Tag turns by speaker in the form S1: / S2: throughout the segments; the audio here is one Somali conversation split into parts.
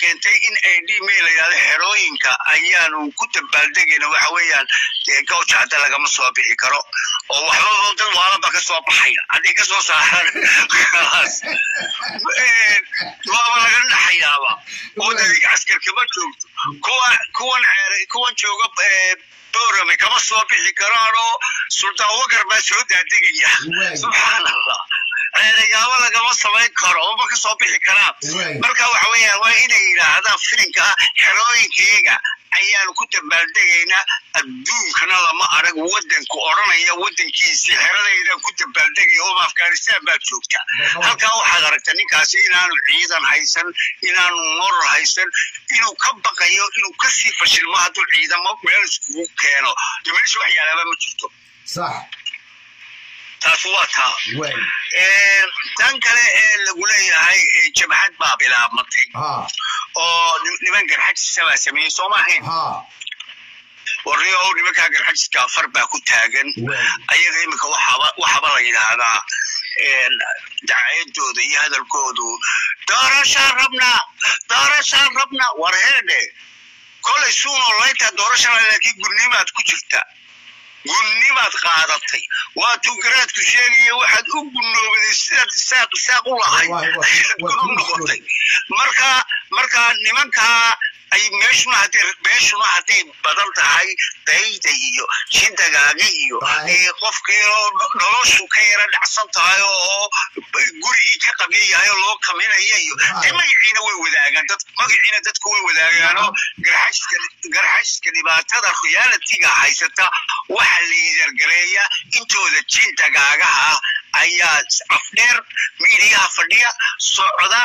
S1: keentay in ay dhimay la yidhahdo xerooyinka ayaanu ku dabaaldegayna waxa weeyaan dee gawja hadda lagama soo bixi karo oo waxbaba dad waalaba ka soo baxaya hadday ka soo saaraan khalaas waaba laga dhaxayaaba oo dadi askarka ma joogto kuwa kuwan xeeray kuwan jooga boorame kama soo bixi karaan oo sultaan wakar baa soo daadegaya subxaan allah ceerigaabo lagama samayn karo oo ma ka soo bixi karaan marka waxa weeyaan waa inay yidhaahdaan filinka xerooyinkeega ayaanu ku dabaaldegaynaa adduunkana lama arag wadanku odhanaya wadankiisii xeradaydan ku dabaaldegaya oo afghanistan baad joogta halkaa waxaad aragta ninkaasi inaanu ciidan haysan inaanu morar haysan inuu ka baqayo inuu kasii fashilmo hadduu ciidamo meel iskugu keeno de meesha wax yaalaaba ma jirto taas waa taa tan kale ee lagu leeyahay jabhad baa bilaabmatay oo niman garxajisa baa sameeyey soo maahayn warriyo nimankaa garxajiska afar baa ku taagan ayaga iminka waxaba la yidhaahdaa dacayadooda iyo hadalkoodu doorashaan rabnaa doorashaan rabnaa war heedhe kolay suunoo layntaa doorashana laakiin gurnimaad ku jirta gunnimaad qaadatay waatuu garaadku sheegaya waxaad u gunnoobaday sidaad isaaq isaaq u lahayd ayaad u noqotay marka marka nimankaa ay meeshuna hadday meeshuna hadday badan tahay dayda iyo jindagaaga iyo qofkii noloshu ka yara dhacsan tahay oo gurigii ka qabya yahay oo loo kaminaya iyo dee magaciina way wadaagaan dad magaciina dadku way wadaagaanoo garxajiska dhibaatada realitiga haysata waxa liidargareeya intooda jindagaagaha ah ayaa afdheer miidiyaha fadhiya socda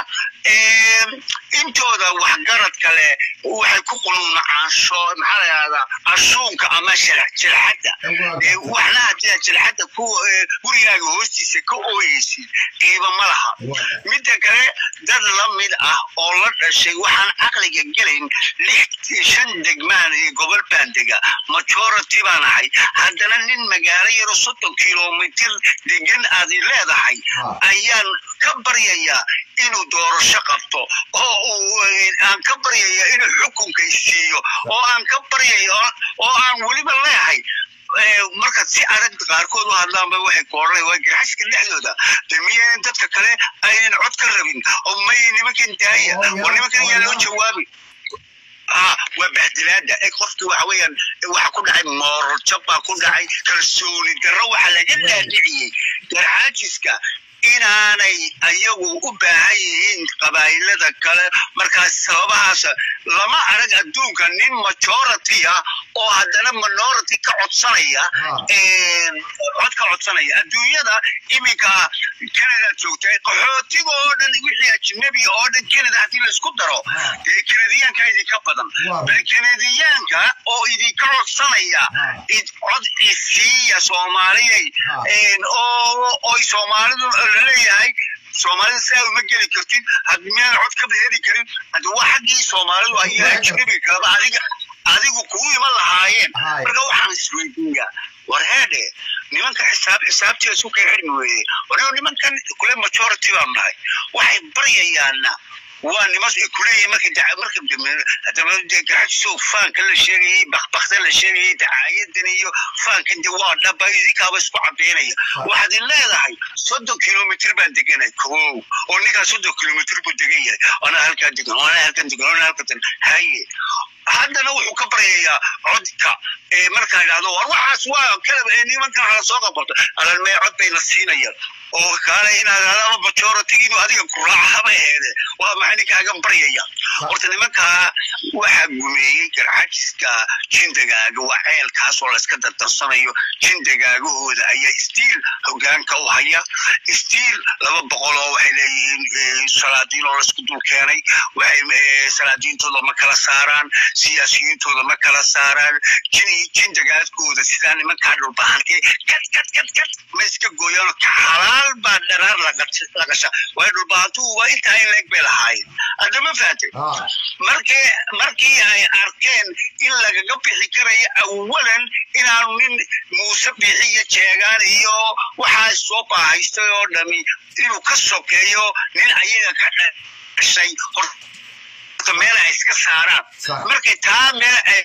S1: intooda waxgarad kale waxay ku qunuunacaansho maxaa la yidhahdaa ashuunka ama jilxadda waxna haddii jilxadda ku gurigaaga hoostiisa ka ooyeysid qiiba ma laha midda kale dad la mid ah oo la dhashay waxaan caqliga gelayn lix shan degmaan iyo gobol baan dega majority baan ahay haddana nin magaalo yaro soddon kilomitir degan aad leedahay ayaan ka baryayaa inuu doorasho qabto oo uu aan ka baryaya inuu xukunka siiyo oo aan ka baryaya oo aan weliba leehay marka si adag qaarkood u hadlaanba waxay koodhanay waa garxaska dhexdooda de miyayn dadka kale aynan cod ka rabin oo may nimankan daaya oo nimankan yaa loo jawaabi waa bahdilaada qofkii waxa weeyaan waxa ku dhacay moral jab baa ku dhacay kalsooni darro waxa laga dhaadhiciyey garxaajiska inaanay ayagu u baahan yihiin qabaa'ilada kale markaas sababahaas lama arag adduunka nin majority ah oo haddana minority ka codsanaya cod ka codsanaya adduunyada iminka canada joogtay qaxootiga oo dhan wixii ajnabi oo dhan canada haddii laisku daro dee canadiyaanka idinka badan bal canadiyaanka oo idinka codsanaya cod isiiya soomaaliyay oo oy soomaalidu laleeyahay soomaalida saa uma geli kartid hadmiyaan cod ka heli karin hadda waa xaggii soomaalidu ayaa ajnabi kalaba adiga adigu kuu iman lahaayeen marka waxaan isweydiiyaa war heedhe nimanka xisaab xisaabtiisa isu kay xidhmi weeye wanigo nimankan kule majority baan nahay waxay baryayaana waa nimas kuleeyihin marka marka hadaba dee garxajiso faanka la sheegayey bakbakta la sheegayey dacaayadan iyo faankan de waa dhaba idinkaaba isku cabeynaya waxaad in leedahay soddon kilomitr baan deganay kow oo ninkaa soddon kilomitr buu degan yahay anaa halkaa degan anaa halkan degan anaa halkan haye haddana wuxuu ka baryayaa codka markaa idhahdo war waxaas waa kala nimankan hala soo qabato alan mee cod bayna siinayaan oo kaale inaad adaba majoritigiinu adiga ku raacaba aheede waa maxay ninkaagan baryaya horta nimankaa waxaa gumeeyey garxajiska jindagaaga waa ceelkaas oo layska dardarsanayo jindagaagahooda ayaa stiil hogaanka u haya stiil laba boqol oo waxay leeyihiin salaadiin oo laysku dul keenay waxay salaadiintooda ma kala saaraan siyaasiyiintooda ma kala saaraan jindagaadkooda sidaa nimankaa dhulbahantee kad kad kad kad ma iska gooyaano ka xalaal baa dharaar la gasha way dhulbahantuhu waa intaa in leeg bay lahaayeen haddama fahatay markii markii ay arkeen in lagaga bixi karayo awalan inaanu nin muuse bixiyo jeegaan iyo waxaa soo baahaystay oo dhami inuu ka sokeeyo nin ayaga ka dhashay horta meel saaraan
S2: Sax.
S1: markay taa meel ay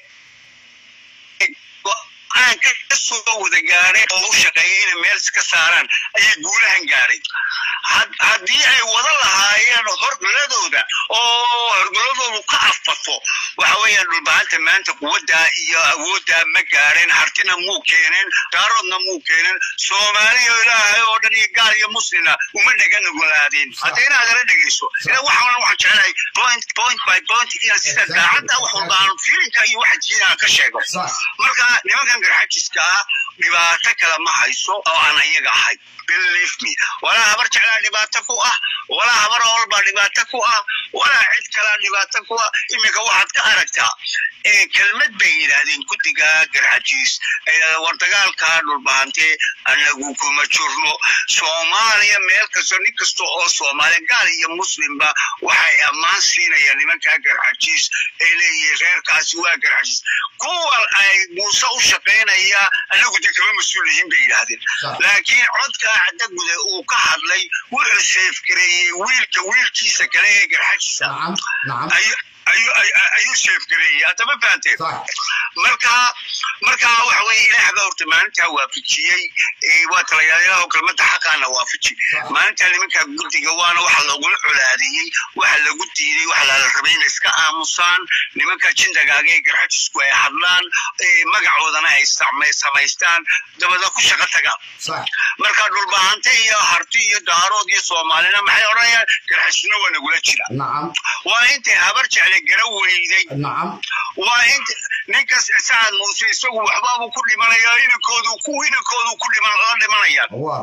S1: go-aan ka soo wada gaadheen oo u shaqeeyay inay meel iska saaraan ayay guulahan gaadhay Had- haddii ay wada lahaayeen horgoladooda oo horgoladoodu ka afato waxa weeyaan dhulbahanta maanta quwaddaa iyo awooddaa ma gaadheen hartina muu keeneen daaroodna muu keeneen soomaaliya ilaahay oo dhan iyo gaal iyo muslimna uma dhegana golaadeen hadda inaad ala dhegeyso ila waxaan waxaan jecelahay point point by point inaan sida
S2: Exactly.
S1: daacadda wax walba aan filinka iyo waxa jiinaa ka sheego
S2: sax
S1: marka nimankan garxajiska ah dhibaato kale ma hayso oo aan ayaga ahay believe me walaa habar jeclaa dhibaato ku ah walaa habar oolbaa dhibaato ku ah walaa cid kalaa dhibaato ku ah iminka waxaad ka aragtaa ee kelmad bay yidhaahdeen guddiga garxajiis ay yidhahdeen war dagaalkaa dhulbahante anagu kuma jirno soomaaliya meel kasta nin kasta oo soomaaliya gaal iyo muslimba waxay ammaan siinayaan nimankaa garxajiis ay leeyihiin reerkaasi waa garxajiis kuwa ay muuse u shaqaynaya anagu de kama mas-uul yihiin bay yidhaahdeen
S2: Sax.
S1: laakiin codka cadagude uu ka hadlay wuxuu seefgareeyey wiilka wiilkiisa kale ee garxajiisa
S2: nacam nacam
S1: ayuu ayuu ayuu- ayuu seefgareeyey hadda ma fahanteen
S2: sax
S1: marka marka waxa weye ilaah baa horta maalintaa waafajiyey ee waa talayaalayaal kelmada xaqaana waafaji
S2: Sax.
S1: maalintaa nimanka guddiga waana waxa lagula colaadiyey waxa lagu diiday waxa lala rabay inay iska aamusaan nimanka jindagaaga ee garxajisku ay hadlaan ee magacoodana ay same- samaystaan dabada ku shaqo tagaan
S2: sax
S1: marka dhulbahante iyo harti iyo daarood iyo soomaalina maxay odhanayaan garxajisna waa nagula jira
S2: nacam
S1: waa intay habar jecle gara weyday
S2: nacam
S1: waa inta ninkas sacad muuse isagu waxbaabuu ku dhimanaya inankoodu ku inankoodu ku dhiman la dhimanayaan
S2: waa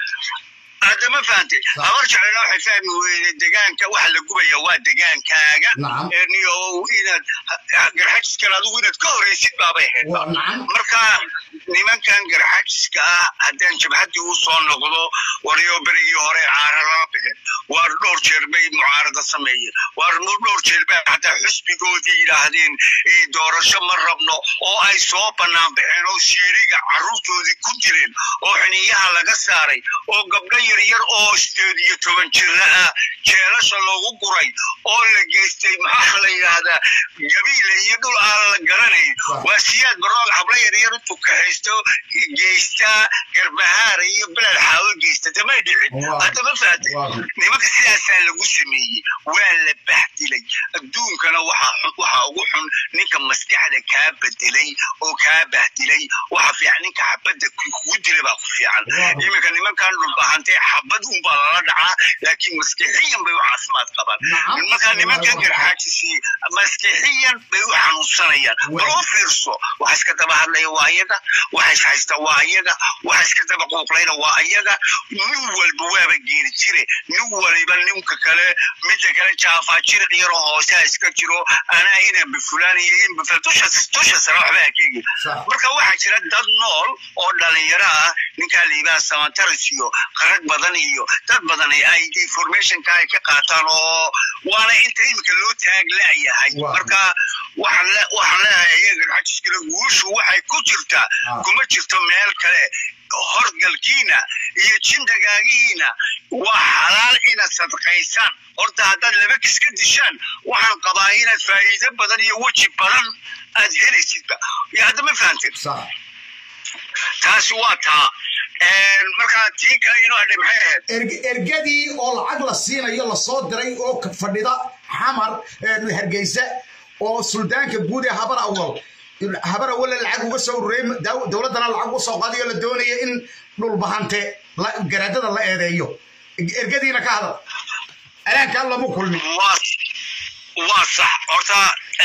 S1: hadda ma fahantay habar jeclena waxay fahmi weyday degaanka waxa la gubaya waa degaankaaga
S2: Nacam.
S1: ee niyo inaad garxajiskan adigu inaad ka horeysid baabay ahayd
S2: waa nacam
S1: marka nimankan garxajiska ah haddaan jabhaddii u soo noqdo waryo berigii hore caara lala bixin waar dhowr jeer bay mucaarada sameeyeen waar dhowr jeer bay hataa xusbigoodii yidhaahdeen "Eh, doorasho ma rabno oo ay soo bannaan baxeen oo siiriga carruurtoodii ku dileen oo xiniyaha laga saaray oo gabdho yaryar oo sideed iyo toban jirra ah jeelasha loogu guray oo la geystay maxaa la yidhaahdaa gabiile iyo dhul aan la garanayn waa siyaad baroog hablo yaryar u tukahaysto geystaa garbahaara iyo beled xaawo geysta damay dhicin
S2: Waa.
S1: hadda ma fahatay
S2: Waa.
S1: nimanka sidaasaa lagu sameeyey waa la bahdilay adduunkana waxaa xun- waxaa ugu xun ninka maskaxda kaa bedelay oo kaa bahdilay waxa fiican ninka xabadda ku- kugu dila baa ku fiican
S2: Waa.
S1: iminka nimankan dhulbahantay xabad unbaa lala dhacaa laakiin maskixiyan bay u caafimaad qabaan
S2: Nacam.
S1: marka nimankan garxaajisi maskixiyan bay u xanuunsanayaan
S2: Waa.
S1: bal u fiirso waxa iska daba hadlaya waa ayaga waxa is haysta waa ayaga waxa iska daba quuqlayna waa ayaga nin walba waaba geeri jire nin waliba ninka kale midda kale jaafaa jiriq yaroo hoose iska jiro anaa ina bifulaan iyo in biful dusha dusha sare waxba hakeegi
S2: Sax.
S1: marka waxaa jira dad nool oo dhalinyaro ah ninkaa liibaan samantaris iyo qarag badan iyo dad badan ay ay informationka ay ka qaataan oo waana inta imika loo taag la'yahay
S2: Waa.
S1: marka waxaan le- waxaan leeyahay iyaga xajiskala guushu waxay ku jirtaa
S2: Ah.
S1: kuma jirto meel kale horgalkiina iyo jindagaagihiina waa xalaal inaad sadqaysaan horta haddaad laba kis ka dishaan waxaan qabaa inaad faa'iido badan iyo weji badan aad helaysidba iyo hadda ma fahanteen
S2: sax
S1: taasi waa taa marka tii kale inoo hadhay maxay ahayd
S2: erg- ergadii oo lacag la siinayo lasoo diray oo ka fadhida xamar ee hargeysa oo suldaanka guud ee habar awal habar awale lacag uga soo ururey dowladdana lacag uga soo qaadayo la doonaya in dhulbahante la- garaadada la eedeeyo ergadiina ka hadal alaankaan lama kulmin
S1: waa waa sax horta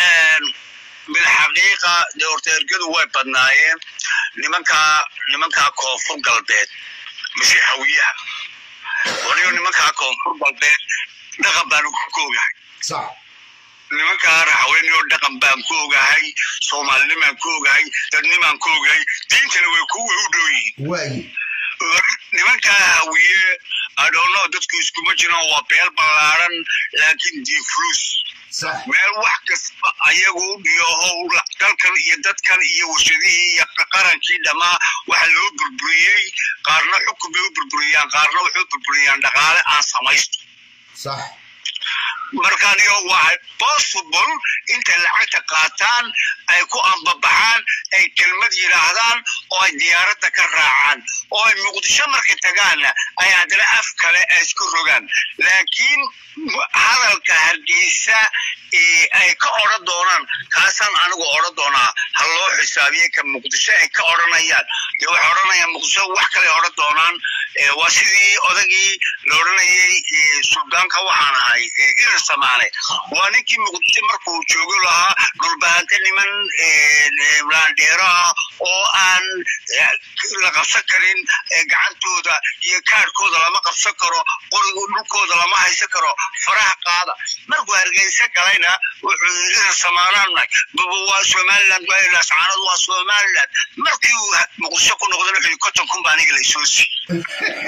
S1: bilxaqiiqa dee horta ergadu way badnaayeen nimankaa nimankaa koonfur galbeed mise hawiyaha waliyo nimankaa koonfur galbeed dhaqan baan ku koogahay
S2: sax
S1: nimankaa raxweyniyoo dhaqan baan ku ogahay soomaalinimaan ku ogahay dadnimaan ku ogahay diintana way ku way u dhow yihiin
S2: waaye
S1: nimankaa hawiye adhoono dadku iskuma jiraan waa beel ballaaran laakiin diinfulus
S2: sax
S1: meel wax kasta ayagu iyo howl dalkan iyo dadkan iyo warshadihii iyo qarankii dhammaa waxa loo burburiyey qaarna xukun bay u burburiyaan qaarna waxay u burburiyaan dhaqaale aan samaysto
S2: sax
S1: markaaniyo waa possible intay lacagta qaataan ay ku ambabaxaan ay kelmad yidhaahdaan oo ay diyaaradda ka raacaan oo ay muqdisho markay tagaanna ay haddana af kale ay isku rogaan laakiin hadalka hargeysa ay ka odhan doonaan kaasaan anigu odhan doonaa ha loo xisaabiye ka muqdisho ay ka odhanayaan dee waxay odhanayaan muqdisho wax kale odhan doonaan waa sidii odagii la odhanayay suldaanka waxaan ahay irir samaane waa ninkii muqdisho markuu joogo lahaa dhulbaante niman laandheero ah oo aan la qabsan karin gacantooda iyo kaadhkooda lama qabsan karo qorigu dhulkooda lama haysan karo faraha qaada markuu hargeysa galayna wuxuu irir samaanaan waa somaliland waa lascaanadu waa somaliland markii uu muqdisho ku noqdana wuxuu konton kun baa aniga laysoo siiyey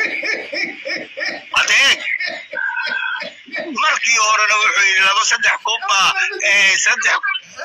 S1: adeeg markii horena wuxuu yidhi laba saddex kun baa saddex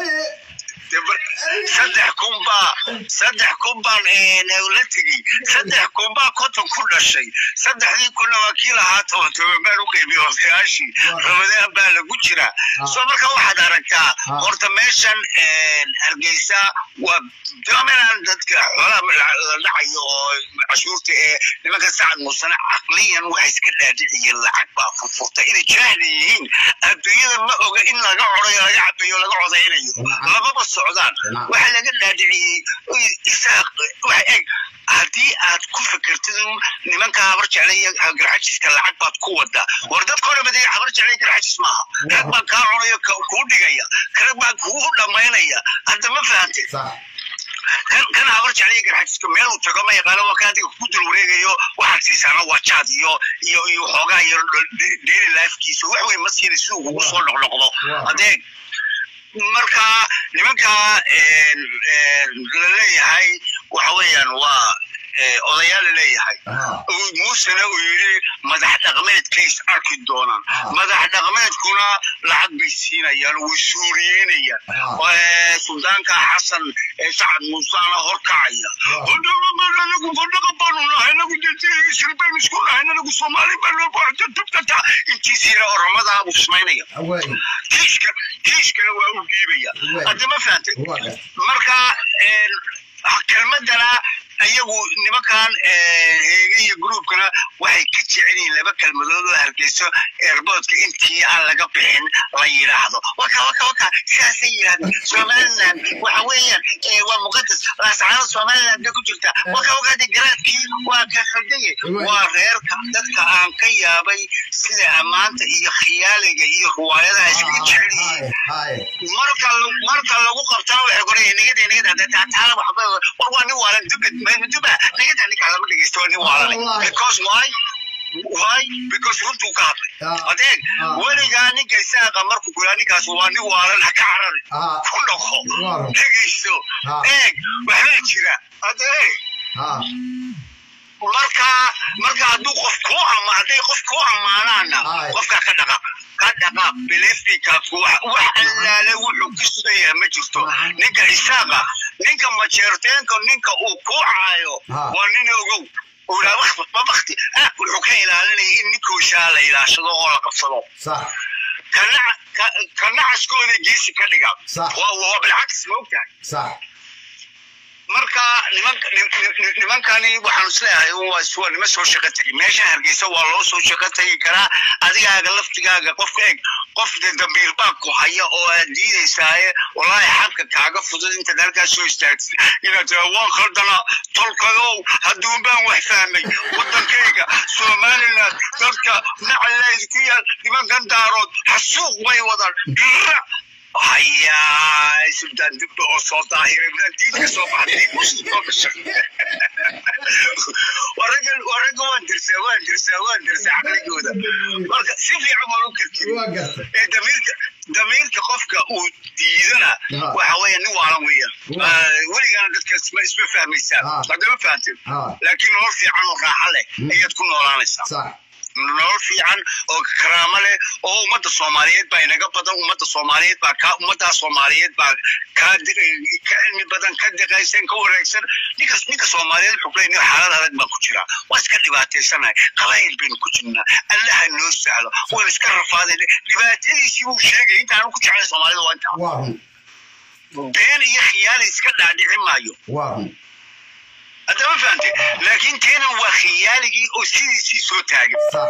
S1: saddex kun baa saddex kun baan la tegey saddex kun baa konton ku dhashay saddexdii kunna waa kii lahaa toban toban baan u qeybiye odayaashii ramadaan baa lagu jiraa soo marka waxaad aragtaa horta meeshan hargeysa waa dominant dadka xoolaha la dhacayo oo cashuurta ee nimanka sacad muusane caqliyan waxay iska dhaadhiciyeen lacag baa furfurta inay jaahli yihiin adduunyada ma oga in laga codayo laga cabeeyo laga codaynayo lababa socdaan waxa laga dhaadhiciyey isaaq waxa eg haddii aad ku fikirtid nimanka habar jeclaya garxajiska lacag baad ku wadaa war dadka hore badaya habar jeclaya garxajis maaha rag baa kaa cunayo kuu dhigaya rag baa kugu dhammaynaya hadda ma fahante kan kan habar jeclaya garxajiska meel uu tago ma yaqaano waa ka adiga ku dul wareegayo waxaad siisaana waa jaad iyo iyo iyo xoogaa iyo daily lifekiisa wax weyn ma siina siduu kugu soo noqnoqdo adeeg marka nimanka la leeyahay waxa weeyaan waa odayaal la leeyahay muusena uu yidhi madax dhaqmeedkay is arki doonaan madax dhaqmeedkuna lacag bay siinayaan way suuriyeynayaan suldaanka xasan sacad muusana horkacaya anagu fadhaqa baanu nahay anagu isri baynu isku nahay anagu soomaali baanubtata intiisiina oramadaa buu samaynaya kiishka kiishkana waa u dhiibaya hadda ma fahantay marka kelmadana ayagu nimankan heege iyo gruubkana waxay ka jecel yihiin laba kelmadood oo hargeyso eerboodka intii aan laga bixin la yidhaahdo waka waka waka sidaasay yidhahdeen somaliland waxa weeyaan waa muqadas laascaano somaliland bay ku jirta waka waka de garaadkii waa ka khaldayay waa reerka dadka aan ka yaabay sida ammaanta iyo khiyaaliga iyo ruwaayadaha iskaga jecel yihiin marka marka lagu qabtana waxay qoraya nigada nigada taala waxba war waa nin waalan dubad duba nigada ninkaa lama dhegeysto waa nin waalanay because why why because runtuu ka hadlay adeeg weligaa ninka isaaqa markuu kuyaa ninkaas waa nin waalan ha ka carari ku dhaqo dhegeysto eeg waxbaa jira adeeg marka marka hadduu qof kuu ama hadday qof kuu ammaanaana qofka ka dhaqaaq ka dhaqaaq bilifikaadku wax allaale wuxuu ku sugayaa ma jirto ninka isaaqa ninka majeerteenka ninka uu kuu caayo waa nin ogow bakti wuxuu ka ilaalinaya in ninkooshaa la ilaashado oo la qabsado ka nacaskooda geesi ka dhiga waa bilcagis ma ogtahay marka nimankani waxaan isleeyahay waa nima soo shaqo tegi meesha hargeysa waa loo soo shaqo tegi karaa adigaaga laftigaaga qofka eg qof de dambiil baa ku haya oo aad diidaysaaye wallaahi xabka kaaga fudud intaad halkaas soo istaagtid inaad tiraa waan khaldana tolkadow hadduun baan wax fahmay waddankayga somaliland dadka nacalayd ku yaal nimankan daarood xasuuq bay wadaan dhira hayaa sultaan dibba oo soo daahiray diinka soo baxday muslimka gashay waragan waraga waan dirsaa waan dirsaa waan dirsaa caqligooda marka si fiican waan u karkiri ee damiirka damiirka qofka uu diidana waxa weeye nin waalan weeyaan weligana dadka isma isma fahmaysaa haddama fahanteen laakiin nolol fiican oo raaxa leh ayaad ku noolaanaysaa nolol fiican oo karaamo leh oo ummadda soomaaliyeed baa inaga badan ummadda soomaaliyeed baa ka ummaddaa soomaaliyeed baa ka ka cilmi badan ka diqaysan ka wareegsan ninkas ninka soomaaliyeed wuxuu ku leeyahay xaalad adag baan ku jiraa waa iska dhibaataysanahay qabayl baynu ku jirnaa allaha noo sahlo waan iska rafaaday dhibaatadiisii buu sheegay intaanu ku jeclay soomaalida waa intaa
S2: waa run
S1: been iyo khiyaali iska dhaadhici maayo
S2: waa run
S1: hadda ma fahantay laakiin teena waa khiyaaligii oo sidiisii soo taagan
S2: sax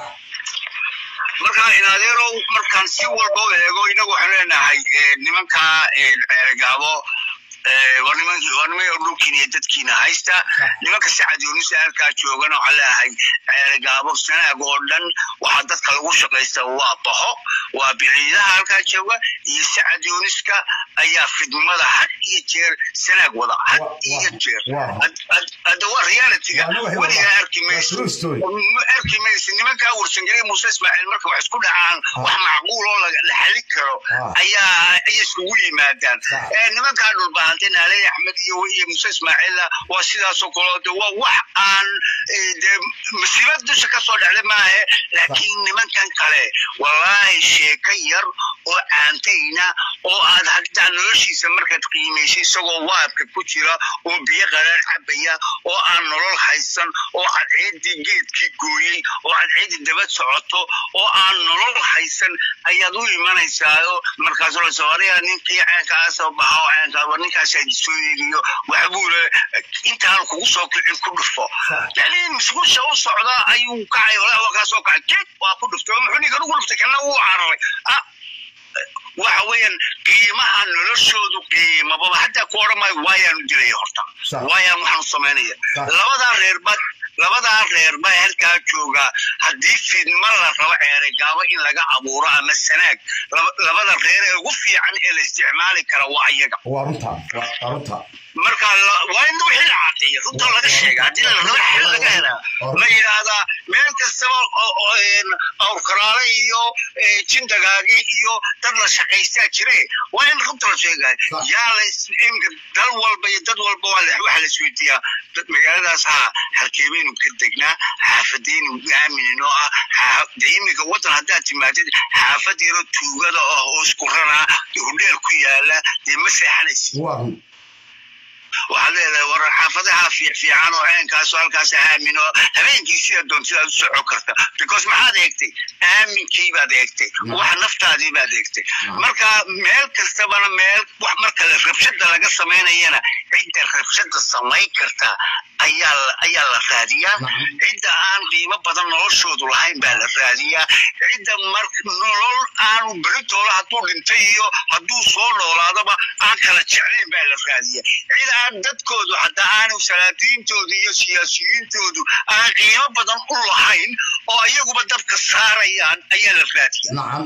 S1: markaa inadeerow markaan si walba u eego inagu waxaan leenahay eh, nimanka eh, ceerigaabo eh, waa niman- waa niman dhulkiina iyo dadkiina haysta nimanka sacad yuunus ee halkaa joogana waxaan leeyahay ceerigaabo sanaag oo dhan waxaa dadka lagu shaqaysta waa baho waa biciidaha halkaa jooga iyo sacad yuuniska ayaa fidmada had iyo jeer sanaag wada had
S2: Wa-
S1: iyo
S2: wa-
S1: jeer
S2: wa-
S1: Had- had- hadda waa realityga
S2: Waa nawaxi
S1: weligaa
S2: waa-
S1: arki
S2: waa
S1: mayso
S2: true story.
S1: ma arki maysa nimankaa warsangelay muuse ismaaciil marka wax isku dhacaan wax macquul oo la la xalin karo
S2: Ah.
S1: ayaa ayay iskugu yimaadaan
S2: Sax.
S1: Eh, nimankaa dhulbahantay naaley axmed iyo iyo muuse ismaaciilla waa sidaasoo kaleo de waa wax aan eh, dee masiibad dusha ka soo dhacda maahe laakiin nimankan kale wallaahi sheeko yar oo caantayna oo aad hagtaa noloshiisa markaad qiimaysay isagoo waabka ku jira oo biyo qaraar cabaya oo aan nolol haysan oo cadceedii geedkii gooyey oo cadceedii daba socoto oo aan nolol haysan ayaad u imanaysaa oo markaasoo la soo ariya ninkii ceenkaasoo baxa oo ceenkaa ninkaasaa soo eegiyo waxbuu le intaan kugu soo kicin ku dhufo yani musqusha u socda ayuu kacay walaa waa kaasoo kacay kid waa ku dhuftay oo muxuu ninkan ugu dhuftay kana wuu cararay ah waxa weeyaan qiimaha noloshoodu qiimababa hataa ku odhan maayo waayaanu dilaya horta
S2: Sax.
S1: waayaan waxaanu samaynaya
S2: Sax.
S1: labadaa reerba labadaa reer baa halkaa joogaa haddii fidma la rabo ceerigaabo in laga abuuro ama sanaag laba- labada reer ee ugu fiican ee la isticmaali kara waa iyaga
S2: waa runta waa waa runta
S1: marka la- waa in wixii la cadeeya runta laga sheega haddii la rabo xil laga helaa la yidhaahdaa meel kastaba oo- oo, een, awrkaraale iyo eh, jindagaagi iyo dad la shaqaystaa jire waa in runta la sheegay
S2: Sax.
S1: yaa la is- imka dal walba iyo dad walba waa la- waxa la isweydiiyaa dad magaaladaas ha halkeebaynu ka degnaa xaafadaynu aaminino ah xaa- dee iminka wadan haddaad timaadid xaafad yaro tuugada ah oo isku ranaa hudheel ku yaala dee ma seexanaysid
S2: waa run
S1: waxaad leedahay war xaafadaha fiican oo ceenkaasoo halkaas aamin oo habeenkii sida doontidaad u soco karta because maxaad eegtay aaminkii baad eegtay wax naftaadii baad eegtay marka meel kastabana meel wax marka la rabshada laga samaynayana cidda rabshada samayn karta ayaa la- ayaa la raadiyaa
S2: Nacam.
S1: cidda aan qiimo badan noloshoodu lahayn baa la raadiyaa cidda mar nolol aanu beritooda hadduu dhintay iyo hadduu soo noolaadaba aan kala jeclayn baa la raadiyaa cid aan dadkoodu hataa aanu salaadiintoodu iyo siyaasiyiintoodu aan qiimo badan u lahayn oo iyaguba dabka saarayaan ayaa la raadiyaa
S2: nacam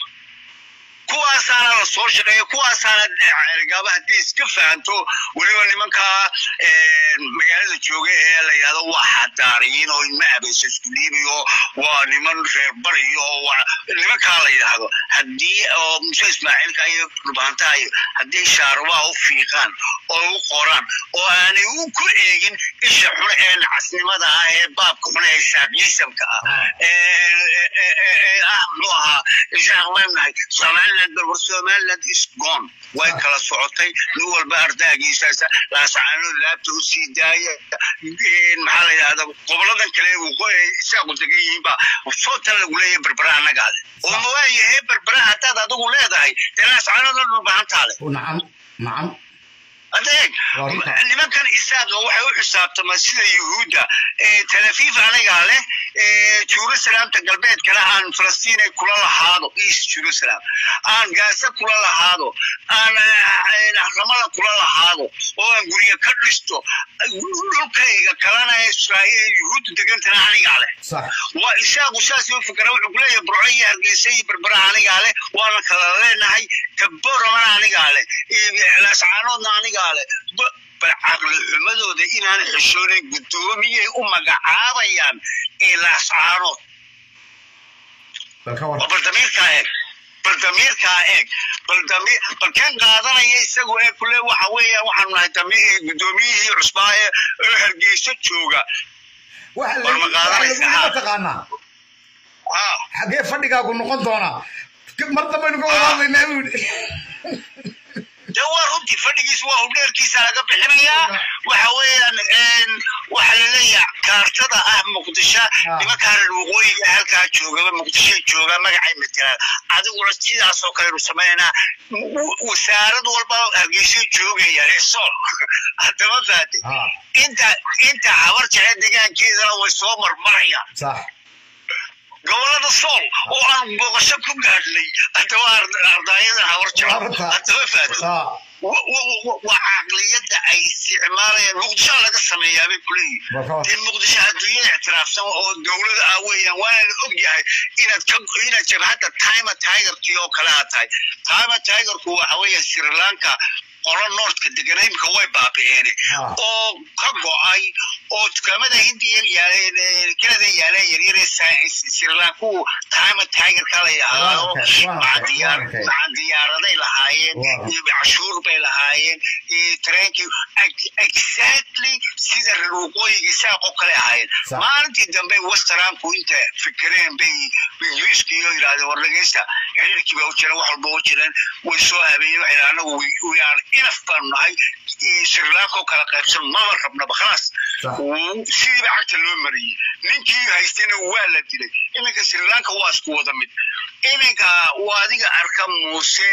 S1: kuwaasaana la soo shaqeeya kuwaasaana cergaaba haddii iska fahanto weliba nimanka magaalada jooga ee la yidhahdo waa xadaariyiin oo ilma abaysa isku dhiibayo waa niman reer bariyo oo waa nimankaa la yidhaahdo haddii oo muse ismaaciilka iyo dhubaantaha iyo haddii shaarubaa u fiiqaan oo u qoraan oo aanay u ku eegin isha xun ee nacasnimada ah ee baabka xun ee shaaqiisamka ah ee ah muxuu ahaa ishaan leenahay somaliland balwar somaliland is gone way kala socotay nin walba ardaagiisaasa laasacaanood laabta u sii daaya maxaa la yidhahda goboladan kale isaaqu degan yihiin baa sootan lagu leeyahay berbera annagaa leh oo ma waayahay berbera haddaad adigu leedahay dee laasacaanood dhulbahantaa leh
S2: nacam nacam
S1: adeeg
S2: Waa runta.
S1: nimankan isaaqa waxay u xisaabtamaan sida yuhuudda talafiif anigaa leh jerusalemta galbeedkana aan falastiin ay kula lahaado east jerusalem aan gaasa kula lahaado aan ramada kula lahaado oo aan guryo ka dhisto dhulkayga kalena israa'iil yuhuudda degantana anigaa leh
S2: sax
S1: waa isaaqu saas u fikra wuxuu kuleeyahay burco iyo hargeysa iyo berbera anigaa leh waana kala leenahay kaboramana anigaa leh lascaanoodna anigaa leh Ba- bal caqli xumadooda inaan xishoonayn guddoomiyay u magacaabayaan ee lascaanood
S2: bal ka war
S1: oo bal damiirkaa eeg bal damiirkaa eeg bal dami bal kan qaadanaya isagu ee kule waxa weeya waxaanu nahay dami- guddoomiyihii cusbaa ee ee hargeysa jooga
S2: waxa
S1: war ma qaadanaysaa?
S2: lagu taqaanaa
S1: haa
S2: xagee fadhigaagu noqon doonaa mar dambaynu ka wadaadaynaa buu yidhi
S1: de waa runtii fadhigiisa waa hubdheerkiisa laga bixinayaa waxa weeyaan waxa la leeyahay kaartada ah muqdisho nimankaa reer waqooyiga halkaa joogaba muqdishoy joogaa magacay matelaan adiguna sidaas oo kalenu samaynaa wasaarad walba hargeysay joogayaan ee sool haddama faate inta inta habar jece degaankeedana way soo marmarayaan
S2: sax
S1: gobolada sool oo aan booqasho ku gaadhnay haddaba ardaayadan habar jece haddama faate waa caqliyadda ay isticmaalayaan muqdisho laga sameeyaa bay kuleeyihin dee muqdisho adduunyada ictiraafsan oo dowlada ah weeyaan waana og yahay inaad ka inaad jabhadda time tigerkii oo kale ha tahay time tigerku waxa weeya sri lanka qolo noortka degan imika way baabi'een oo ka go'ay oo dukaamada hindiya yaaleen kanada yaaleen yaryare sri lanku time tigerka la yidhaahdo maca diyaaraday lahaayeen cashuur bay lahaayeen tareenkii exactly sida reer waqooyiga saaqoo kale ahaayeen maalintii dambe westernku inta fikireen bay ingiriiskii oo yidhahdeen war dhageysta xiriirkii baa u jireen wax walba u jireen way soo habeeyeen waxay anagu we are inaf baanu nahay sri lanka oo kala qaybsan maba rabnaba khalaas sidii ba cagta loo mariyey ninkii haystayna waa la dilay iminka sri lanka waa isku wada mid iminka waa adiga arka muuse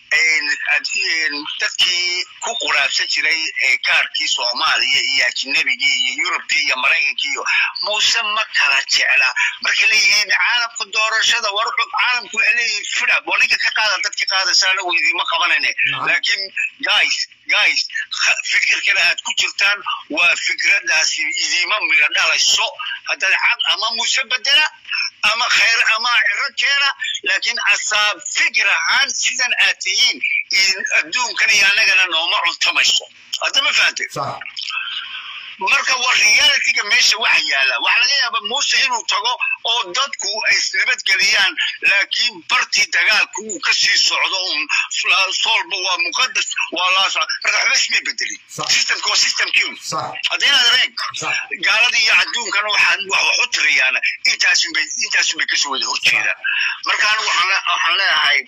S1: dadkii ku quraabsan jiray kaarkii soomaaliya iyo ajnebigii iyo yurubkii iyo maraykankii iyo muuse ma kala jecla markay leeyihiin caalamka doorashada war caalamku waxay leeyihiin fidab waa ninka ka qaada dadka qaadaysa anagu idiima qabanayne laakiin guys guys fikirkana aad ku jirtaan waa fikradaasi idiima mira dhalayso haddaad cad ama muuse bedela ama khayr ama ciro keena laakiin asaab fikir ahaan sidan aad tihiin adduunkan iyo annagana nooma cuntamayso haddama fahante marka war realityga meesha waxa yaala waxaa laga yaaba muuse inuu tago oo dadku ay isnabadgeliyaan laakiin bartii dagaalku uu ka sii socdo un soolba waa muqadas waa laasa marka waxba ismay bedelin systemka waa systemkiun haddaynaad areen gaalada iyo adduunkana waxaan wax u tiriyaana intaasunbay intaasunbay kasoo wada horjeedaan marka anigu waxaan leeyahay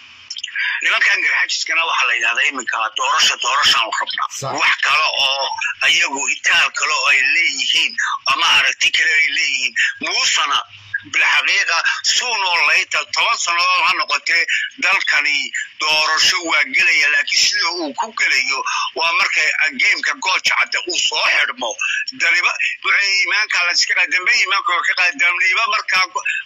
S1: nimankan garxajiskana waxaa la yidhahdaa iminka doorasha doorashaan rabnaa wax kale oo ayagu itaal kale oo ay leeyihiin ama aragti kale ay leeyihiin muusana bilxaqiiqa suunoo layta toban sannadood ha noqotee dalkani doorasho waa gelaya laakiin sida uu ku gelayo waa marka geemka gooja cadde uu soo xidhmo daliba imaanka laska dambe imaanka ka qaadamniba markaa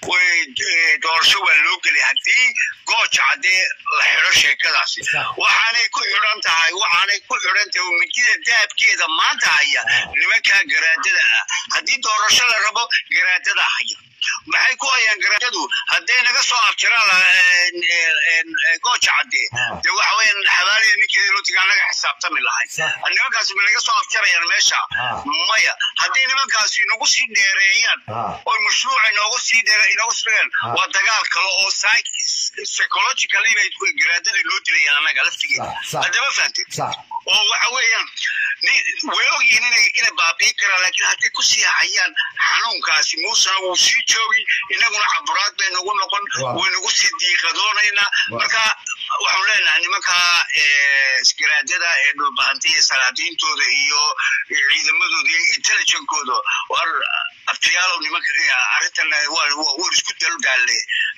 S1: doorasho waa loo gelay haddii gooja caddee la xidho sheekadaasi waxaanay ku xidhan tahay waxaanay ku xidhan tahay midida dahabkeeda maanta haya nimankaa garaadada ah haddii doorasho la rabo garaadada haya maxay ku hayaan garaadadu hadday naga soo abtiraan gooja caddee dee waxa weeyaan xabaaliya ninkeedii lootiga anaga xisaabtami lahay nimankaasi ma naga soo abtirayaan meesha maya haddii nimankaasi nagu sii dheereeyaan oo mashruuca inoogu sii dheere inoogu sii dheereen waa dagaal kale oo psychologically bay garaadadii loo dilayaan anaga laftigeeda haddama fahamtid oo waxa weeyaan way ogyihiin inay inay baabiin karaan laakiin hadday ku sii hayaan xanuunkaasi muusena wuu sii joogi inaguna caburaad bay nagu noqon way nagu sii diiqadoonaynaa marka waxaan leenahay nimanka garaadada ee dhulbahanta iyo salaadiintooda iyo ciidamadooda iyo intelligenkooda war abtiyaalow nimanka arrintan war isku dalgaalle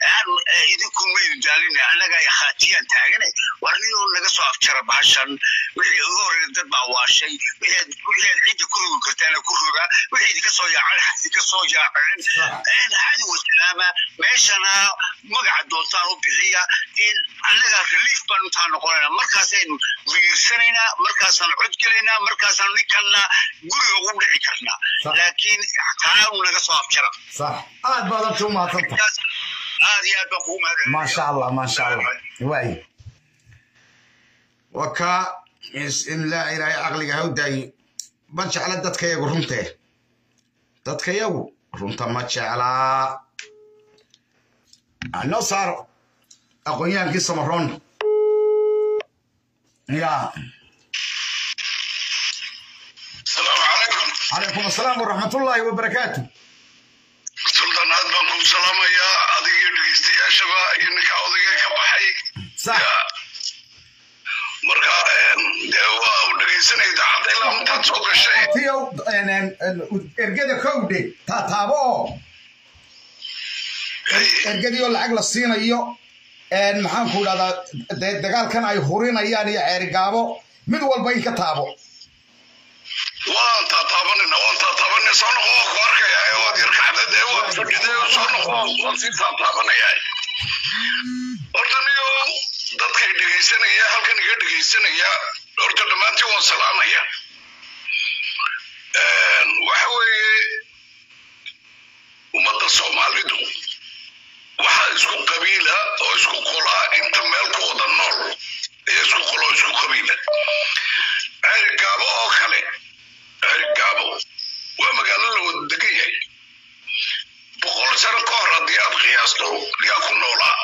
S1: idinku maydu daalina annaga khaatiyaan taagane war niyoo naga soo afjara bahashan wixii ugu horreeya dad baa waashay wixii aad cidda ku rogi kartaana ku roga wixii idinka soo yaaceen idinka soo yaaceen hadi wasalaama meeshana magaca doontaan u bixiya in annaga relief baan intaan noqonayna markaasaynu migirsanaynaa markaasaan cod gelaynaa markaasaan ninkanna guriga ugu dhici karnaa laakiin taanu naga soo afjara
S2: صح aad baad horta u mahadsanta
S1: aad iyo aad baan kugu mahadcelinayaa
S2: maasha allah maasha allah waay waa kaa in laa ilaahay caqliga ha u daayo ma jecla dadkayagu runtee dadkayagu runta ma jeclaa noo saaro aqoonyahaankii samaroon ya
S1: asalaamu calaykum
S2: calaykum asalaam waraxmatullaahi wabarakaatu
S1: suldan aad baan kugu salaamayaa
S2: sax
S1: marka dee waa u dhegaysanaya idaacadda ilaa intaad soo gashay
S2: tiyow ergada kowdhe taataabo oo ergadii oo lacag la siinayo maxaan ku idhahdaa dee dagaalkan ay hurinayaan iyo ceerigaabo mid walba in ka taabo
S1: waan taataabanina waan taataabanina soo noqo waa ku arkaya waad yar kacdad ee waad fadhidee soo noqo waan sii taataabanaya horta niyo dadkay dhegaysanaya halkan iga dhegaysanaya horta dhammaantiin waan salaamaya waxa weeye ummadda soomaalidu waxaa isku qabiila oo isku qolaa inta meel ku wada nool ayaa isku qolo oo isku qabiila ceerigaabo oo kale ceerigaabo waa magaalo la wada degan yahay boqol sano ka hor haddii aad qiyaasto yaa ku noolaa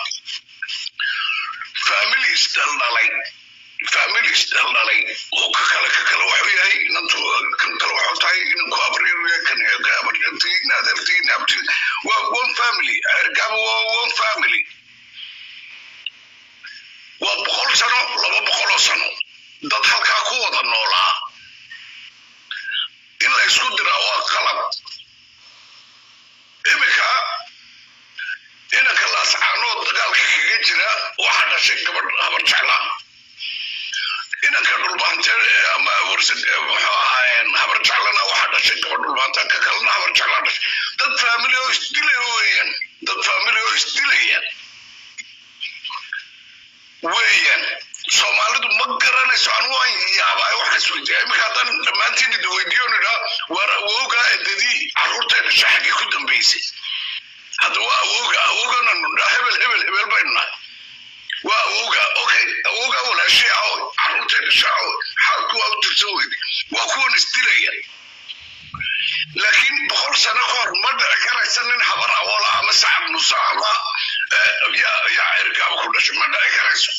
S1: families dhaldhalay families dhaldhalay oo ka kale ka kale waxuu yahay inantu kan kale waxuu tahay inanku abaryar kan abaryartii naadartii naabti waa one family ceerigaabo waa one family waa boqol sano laba boqoloo sano dad halkaa ku wada noolaa in la isku diraa waa qalab iminka inanka laascaanood dagaalka kaga jira waxaa dhashay gabadh habar jeclaa inanka dhulbaante ama warsan muxuu ahaayeen habar jeclana waxaa dhashay gabadh dhulbaanta ka kalena habar jeclaa dhashay dad faamili oo isdilaya weeyaan dad faamili oo isdilaya weeyaan soomaalidu ma garanayso anu waan yaabaa waxa isweydiiya iminka haddaan dhammaantiin idi weydiiyo nidhaa waar awowgaa edadii carruurtay dhashay xaggii ku dambaysay hadda waa awowga awowgana nudhaa hebel hebel hebel baynu nahay waa awowga okay awowgaa walaashay awo carruurtay dhashay awo xaalku waa u tirsan weyde waa kuwan isdilaya laakiin boqol sano ka hor ma dhici karaysa nin habar awoola ama sacab musa ama yaa cirgaaba ku dhashay ma dhici karayso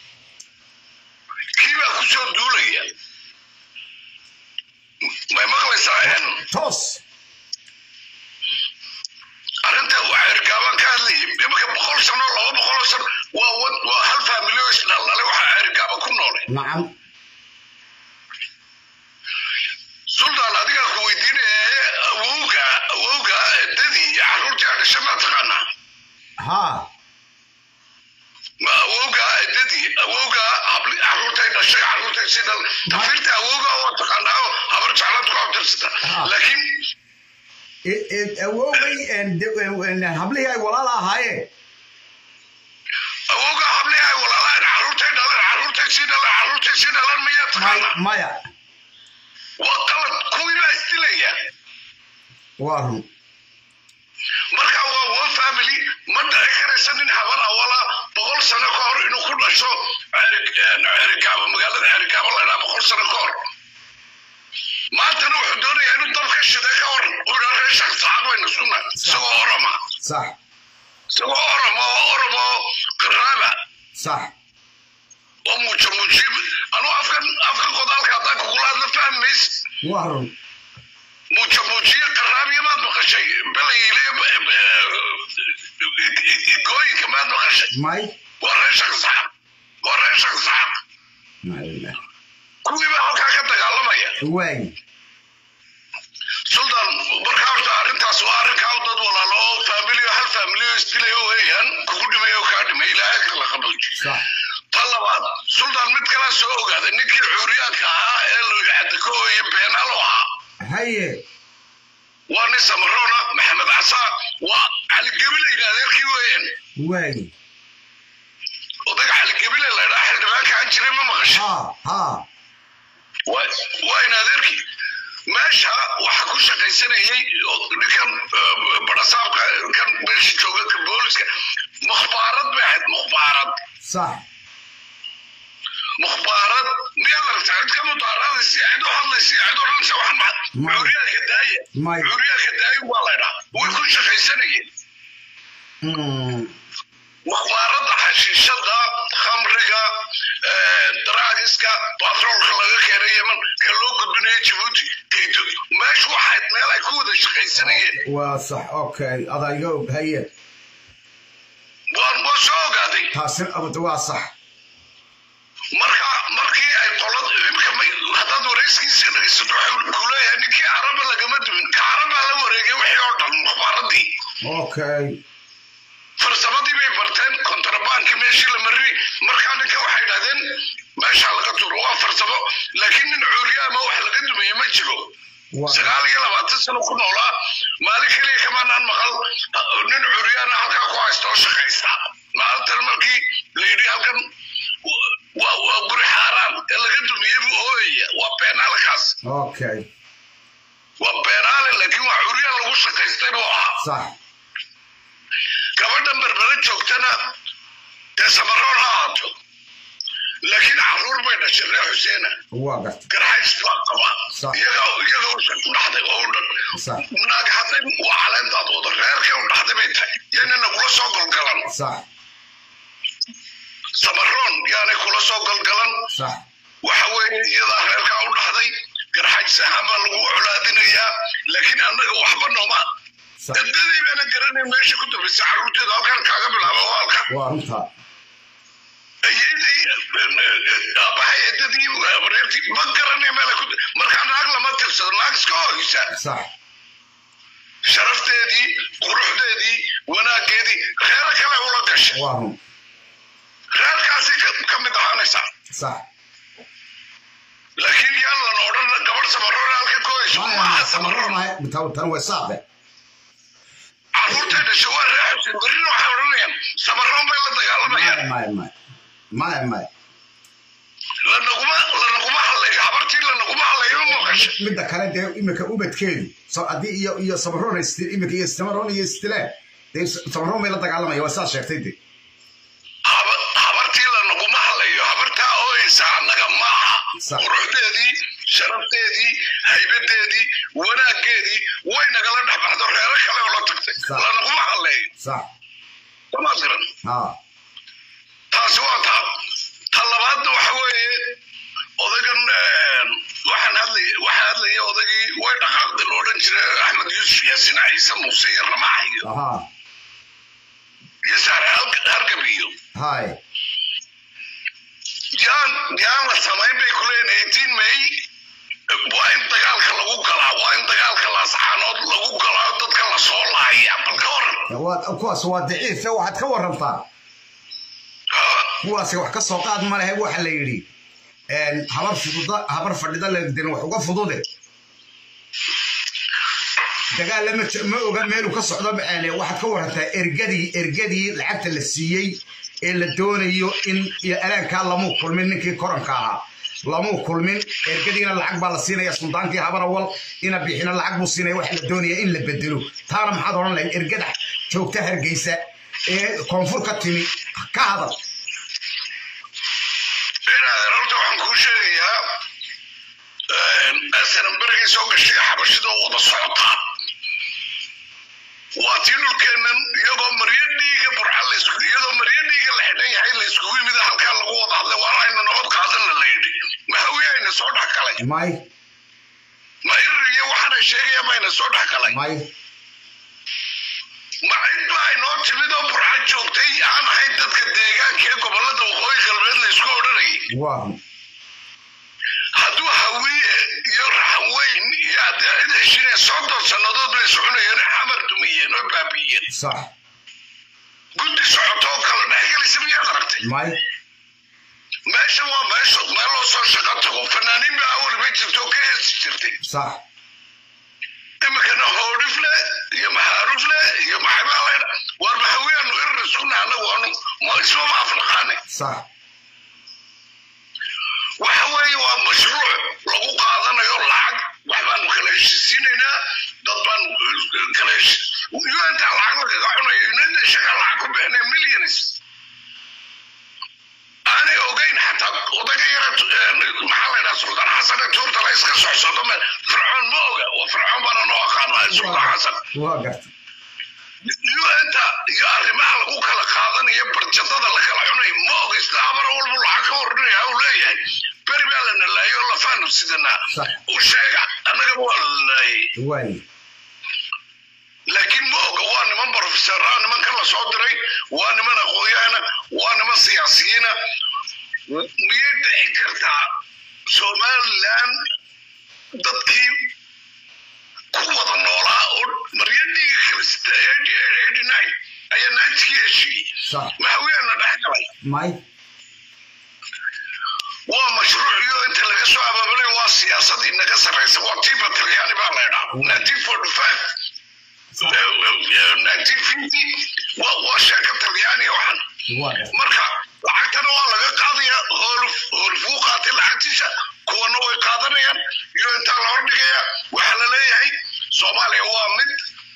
S1: kii baa ku soo duulaya may maqlaysaa
S2: toos
S1: arrinta waa cirgaaban ka hadlayay iminka boqol sano laba boqoloo sano waa waa hal faamilyo isdhaldhalay waxaa cirgaaba ku noolay
S2: nacam
S1: sultan adigaa ku weydiinaya awowga awowga dadii iyo carruurtii adhashay maa taqaanaa
S2: haa
S1: ma awowga dadii awowga habli carruurtay dhashay carruurtay si dhal tafiirta awowga waa taqaanaa oo habar jeclaad ku abtirsata laakiin
S2: awowgay hablihii ay walaala ahaayeen
S1: awowga hablihi ay walaalaan carruurtay dhalan carruurtay si dhalan carruurtay si dhalan miyaa taqaanaa
S2: maya
S1: waa qalad kuwii baa isdilaya
S2: waa run
S1: marka waa one family ma dhici karaysa nin habar awala boqol sano ka hor inuu ku dhasho cerigaabo magaalada cerigaabo la dhaa boqol sano ka hor maantana wuxuu doonayaa inuu dabka shide ka hor uu dhaa reer shaqsaacad bayna suna isagoo oroma
S2: sax
S1: isagoo oromo oromo qaraaba
S2: sax
S1: oo muujo muujiib anuu afkan afkan qodaalka haddaan kugula hadla fahmays
S2: waa run
S1: muujo muujiye qaraabiya maad maqashay belayle gooyinka maad maqashay
S2: may
S1: waa reer shaqsaacad waa reer shaqsaacad
S2: Maila.
S1: kuwii baa halkaa ka dagaalamaya
S2: waay
S1: sultan marka horta arrintaas waa arrinkaa dad walaalo oo faamiliyo hal faamiliyo isdilayo weeyaan kugu dhimay oo kaa dhimay ilaahay kala qabalji
S2: sax
S1: ta labaad sultan mid kalaa soo ogaaday ninkii cuuriyaanka ahaa ee looyacadako iyo beenaalo ahaa
S2: haye
S1: waa nin samarona maxamed casaa waa caligebile adeerkii weeyaan
S2: waay
S1: odayga caligebile la ydhaa xildhibaanka aan jiray ma maqashay
S2: haa haa
S1: waa in adeerkii meesha waxa ku shaqaysanayay ninkan barasaabka kan meesha jooga ka booliska mukhbaarad bay ahayd mukhbaarad
S2: sax
S1: mukhbaarad miyaad aragtaa cid ka mudaaraadaysa cid u hadlaysa cid odhanaysa waxan ma
S2: May.
S1: cuuryaanka daaya
S2: May.
S1: cuuryaanka daaya waa la ydhaa way ku shaqaysanayeen
S2: Mm.
S1: mukhbaaradda xashiishada khamriga daraagiska batroolka laga keenay yeman ka loo gudbinayo jabuuti kayto meeshu waxayd meel ay ku wada shaqaysanayeen
S2: waa sax okay adaa iga og haye
S1: waan waa soo ogaaday
S2: taasina abada waa sax
S1: marka markii ay qolad imika haddaad wareyskiisa dhegeysato waxuu ku leeyahay ninkii caraba lagama duwin ka carabaa la wareegay wixii oo dhan mukhbaaradii
S2: okay
S1: farsamadii bay barteen kontrabaankii meeshii la mariyey markaa ninka waxay idhahdeen meesha laga turo waa farsamo laakiin nin cuuriyaama wax laga dumeeye ma jiro
S2: waa
S1: sagaal iyo labaatan sano ku noolaa maalin keliya kamaanaan maqal nin curyaana halkaa ku haysta oo shaqaysta maalintan markii la yidhi halkan waa waa guri xaaraan ee laga dumiyey buu ooyaya waa beenaalkaas
S2: okay
S1: waa beenaale laakiin waa curyaan lagu shaqaystay buu ahaa
S2: sax
S1: gabadhan berbera joogtana dee samaroon ha ahaato laakiin caruur bay dhashay reer xuseena
S2: waa garta
S1: garxays baa qaba
S2: Sax.
S1: iyaga iyaga usha ku dhaxday oo u dhan
S2: sax
S1: naag hadday waa caleentaad wada reerkay u dhaxday bay tahay yaynana kula soo golgalan
S2: sax
S1: samaroon yaanay kula soo golgalan
S2: sax
S1: waxa weeye iyadaa reerkaa u dhaxday garxays ahaan baa lagu colaadinayaa laakiin annaga waxba nooma
S2: sax
S1: dadadii baana garanay meesha ku dambaysa carruurteeda halkan kaaga bilaaba waa halkan
S2: waa runta
S1: abahay eedadii reertii ma garanay meel ku markaa naag lama tirsado naag iska hoysa
S2: sax
S1: sharafteedii quruxdeedii wanaaggeedii reero kale ula gashay
S2: waa run
S1: reerkaasi ka- ka mid ahaanaysa
S2: sax
S1: laakiin yaan lana odhan gabadh samaroon halka ku hayso maaha samaroon
S2: tan way saaqe
S1: carruurtay dhashay waa reexusin berrina waxay odhanayaan samaroon bay la dagaalamayaan
S2: maya maya maya maya
S1: lanaguma lanaguma hadlayo habartii lanaguma hadlayo ma maqashay
S2: midda kale dee imika ubadkeedu so haddii iyo iyo samaroon ay isti- imika iyo samaroon iyo istilaan dee samaroon bay la dagaalamaya waa saa sheegtay de
S1: haba- habartii lanaguma hadlayo habartaa ooyeysa annaga maaha
S2: Sax.
S1: quruxdeedii sharafteedii haybadeedii wanaaggeedii way nagala dhex baxdo reero kale oo la tagtay
S2: Sax.
S1: lanaguma hadlayo
S2: sax
S1: samaad garan
S2: ha
S1: taasi waa taa ta labaadna waxa weeye odagan waxaan hadlay waxaa hadlaya odagii way dhaqaaqday la odhan jiray axmed yuusuf yaasin ciise muuse iyo ramax iyo
S2: aha
S1: iyo saare Harg- hargab iyo
S2: hay
S1: yaan yaan la samayn bay ku leeyihin eighteen may waa in dagaalka lagu galaa waa in dagaalka laascaanood lagu galaa dadka la soo laaya bal ka waran
S2: waa kuwaas waa daciif ee waxaad ka warantaa kuwaasi wax ka soo qaad ma lehe waxa la yidhi habar fududa habar fadhida legdin wax uga fudude dagaalla ma ma oga meelu ka socdo macaane waxaad ka warantaa ergadii ergadii lacagta la siiyey ee la doonayo in iyo alaankaa lamuu kulmin ninkii koranka ahaa lamuu kulmin ergadiina lacag baa la siinaya suldaankii habar awal ina bixina lacag buu siinaya waxa la doonaya in la bedelo taana maxaad odhan lahayd ergada joogta hargeysa ee koonfur ka timi ka hadal
S1: inaadan horta waxaan kuu sheegayaa asanan berigay soo gashay xabashidoo wada socotaa waa tii dhulkeennan iyagoo maryo dhiiga burca laysku iyadoo maryo dhiiga la xidhan yahay la iskugu yimid halkaa lagu wada hadlay waa aynu nabad qaadanna la yidhi mahawiyayna soo dhex galay
S2: may
S1: ma irir iyo waxaana sheegaya mayna soo dhex galay
S2: may
S1: ma cid baa inoo timid oo burca joogtay aan ahayn dadka deegaanka ee gobollada waqooyi galbeed la isku odhanayay
S2: waa
S1: hadduu hawiye iyo raxweyn iyo haddii cid heshinee soddon sannadood bay soconayeen xamar dumiyeen oo baabi'iyeen
S2: sax
S1: guddi socoto oo kala dhexgelaysa miyaad aragtay
S2: may
S1: meesha waa meesha meel loo soo shaqo tago fanaaniin baa awal bay jirto oo ka heesi jirtay
S2: sax
S1: iminkana hoodhifle iyo maxaarufle iyo maxabaalaydha waar maxawiyaanu irir iskuna anagu anu ma ismama afnaqaane
S2: sax
S1: waxa weeye waa mashruuc lagu qaadanayo lacag wax baanu kala heshisiinaynaa dad baanu kala heshi unta lacag lagaga cunayo unita shaqa lacag ku bixinay millions aanay ogeyn xataa odaga yara maxaa la ydhaha sultaan xasan ee tuurta la iska socsocdo me fircoon ma oga waa fircoon baana noo aqaanaa sultaan xasan
S2: waa garta
S1: unta iyo arrimaha lagu kala qaadanayo barjadada la kala cunayo ma oga isla amara walbu lacag ka ordhinaya u leeyahay beri baa la nalaayo lafaanu sidanaa
S2: Sax.
S1: u sheega annagaba waa la nalaayey
S2: waay
S1: laakiin ma oga waa niman profesora nimanka la soo diray waa niman aqoonyahana waa niman siyaasiyiina miyay dhici kartaa somaliland dadkii ku wada noolaa oo maryo dhiiga kalista ayaa naajigii heshiiyey
S2: sax
S1: maxawiyaana dhex galay
S2: may
S1: waa mashruuciyo inta laga soo abaabulay waa siyaasad inaga sarraysa waa tiiba talyaani baa laydhaa nineteen forty five nineteen fifty waa sheeka talyaaniga waxan
S2: waa
S1: marka lacagtana waa laga qaadaya hooluf hoolufuu qaatay lacagtiisa kuwana way qaadanayaan iyo intaa la hordhigaya waxaa la leeyahay soomaaliya waa mid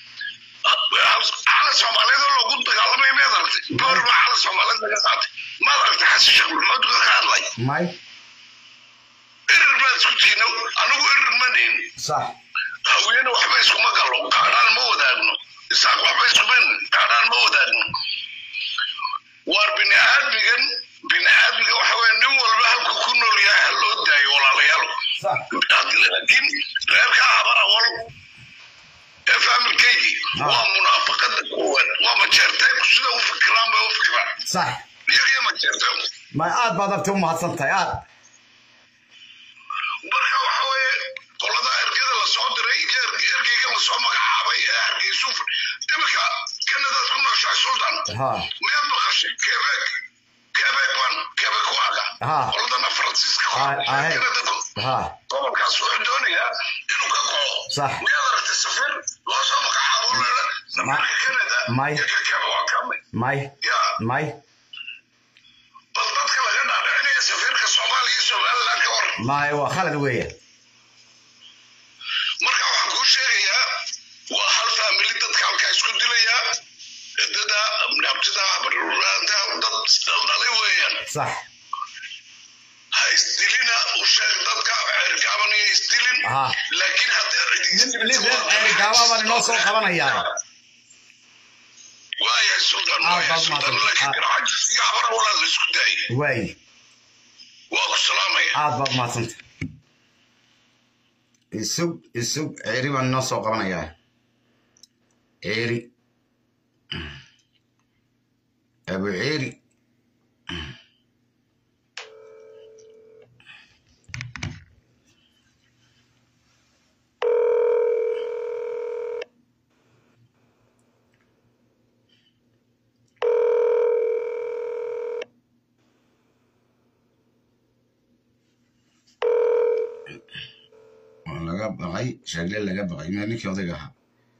S1: cala soomaaliyeed oo loogu dagaalamay miyaad aragtay boor baa cala soomaaliyeed laga qaatay maad aragtay xasan sheekh maxamuud ka hadlay
S2: may
S1: erer baad isku tiino anigu erer ma nihin
S2: sax
S1: hawiyena waxba iskuma galo gaadhaan ma wadaagno isaaq waxba iskuman gaadhaan ma wadaagno waar bini aadmigan bini aadmiga waxa weye nin walba halku ku nool yahay ha loo daayo walaalayaal
S2: sax
S1: laakiin reerkaa habar awal ee faamilkeygii
S2: Ah.
S1: waa munaafaqada koowaad waa majeerteeku sida u fikiraan bay u fikiraan
S2: sax
S1: iyagiyo majeerteeku
S2: may aad baad arti u mahadsan tahay aad
S1: marka waxa weeye qolada ergada lasoo diray iyo er- ergeyga lasoo magacaabay ee hargeysu imika kanadaad ku nooshahay sultan
S2: ha
S1: miyaad maqashay quebec quebec ban quebec waaga
S2: Ah.
S1: qoladana faransiiska
S2: Ah, ah, hey.
S1: kanada
S2: ha
S1: gobolkaas wuxuu doonayaa inuu ka kaco
S2: Sax.
S1: miyaad aragtay safir loo soo magacaabo leela safarka kanada
S2: May.
S1: iyo ka quebec waa kamid
S2: may
S1: ya
S2: may
S1: bal dadka laga dhaadhicinaya safiirka soomaaliya iyo somaliland ka war
S2: may waa khalad weeye
S1: marka waxaan kuu sheegayaa waa hal faamili dadka halkaa isku dilayaa dada abtida barulaanta dad isdhaldhalay weeyaan
S2: sax
S1: ha isdilina u sheeg dadka cergaaban iyo isdilin
S2: Ah.
S1: laakiin haddee
S2: nin nin reer ceeri gaaba baan inoo soo qabanayaa
S1: waaya sultan
S2: Ah,
S1: waaya
S2: baad
S1: sultan
S2: mahadsan.
S1: laakiin
S2: Ah.
S1: garcajis iyo habara walaa la isku daayay
S2: waayi
S1: waa ku salaamaya
S2: aad baad mahadsanta isug isug ceeri baan inoo soo qabanayaa ceeri abu ceeri waa laga baqay sheegle laga baqay meel ninkii odayga ahaa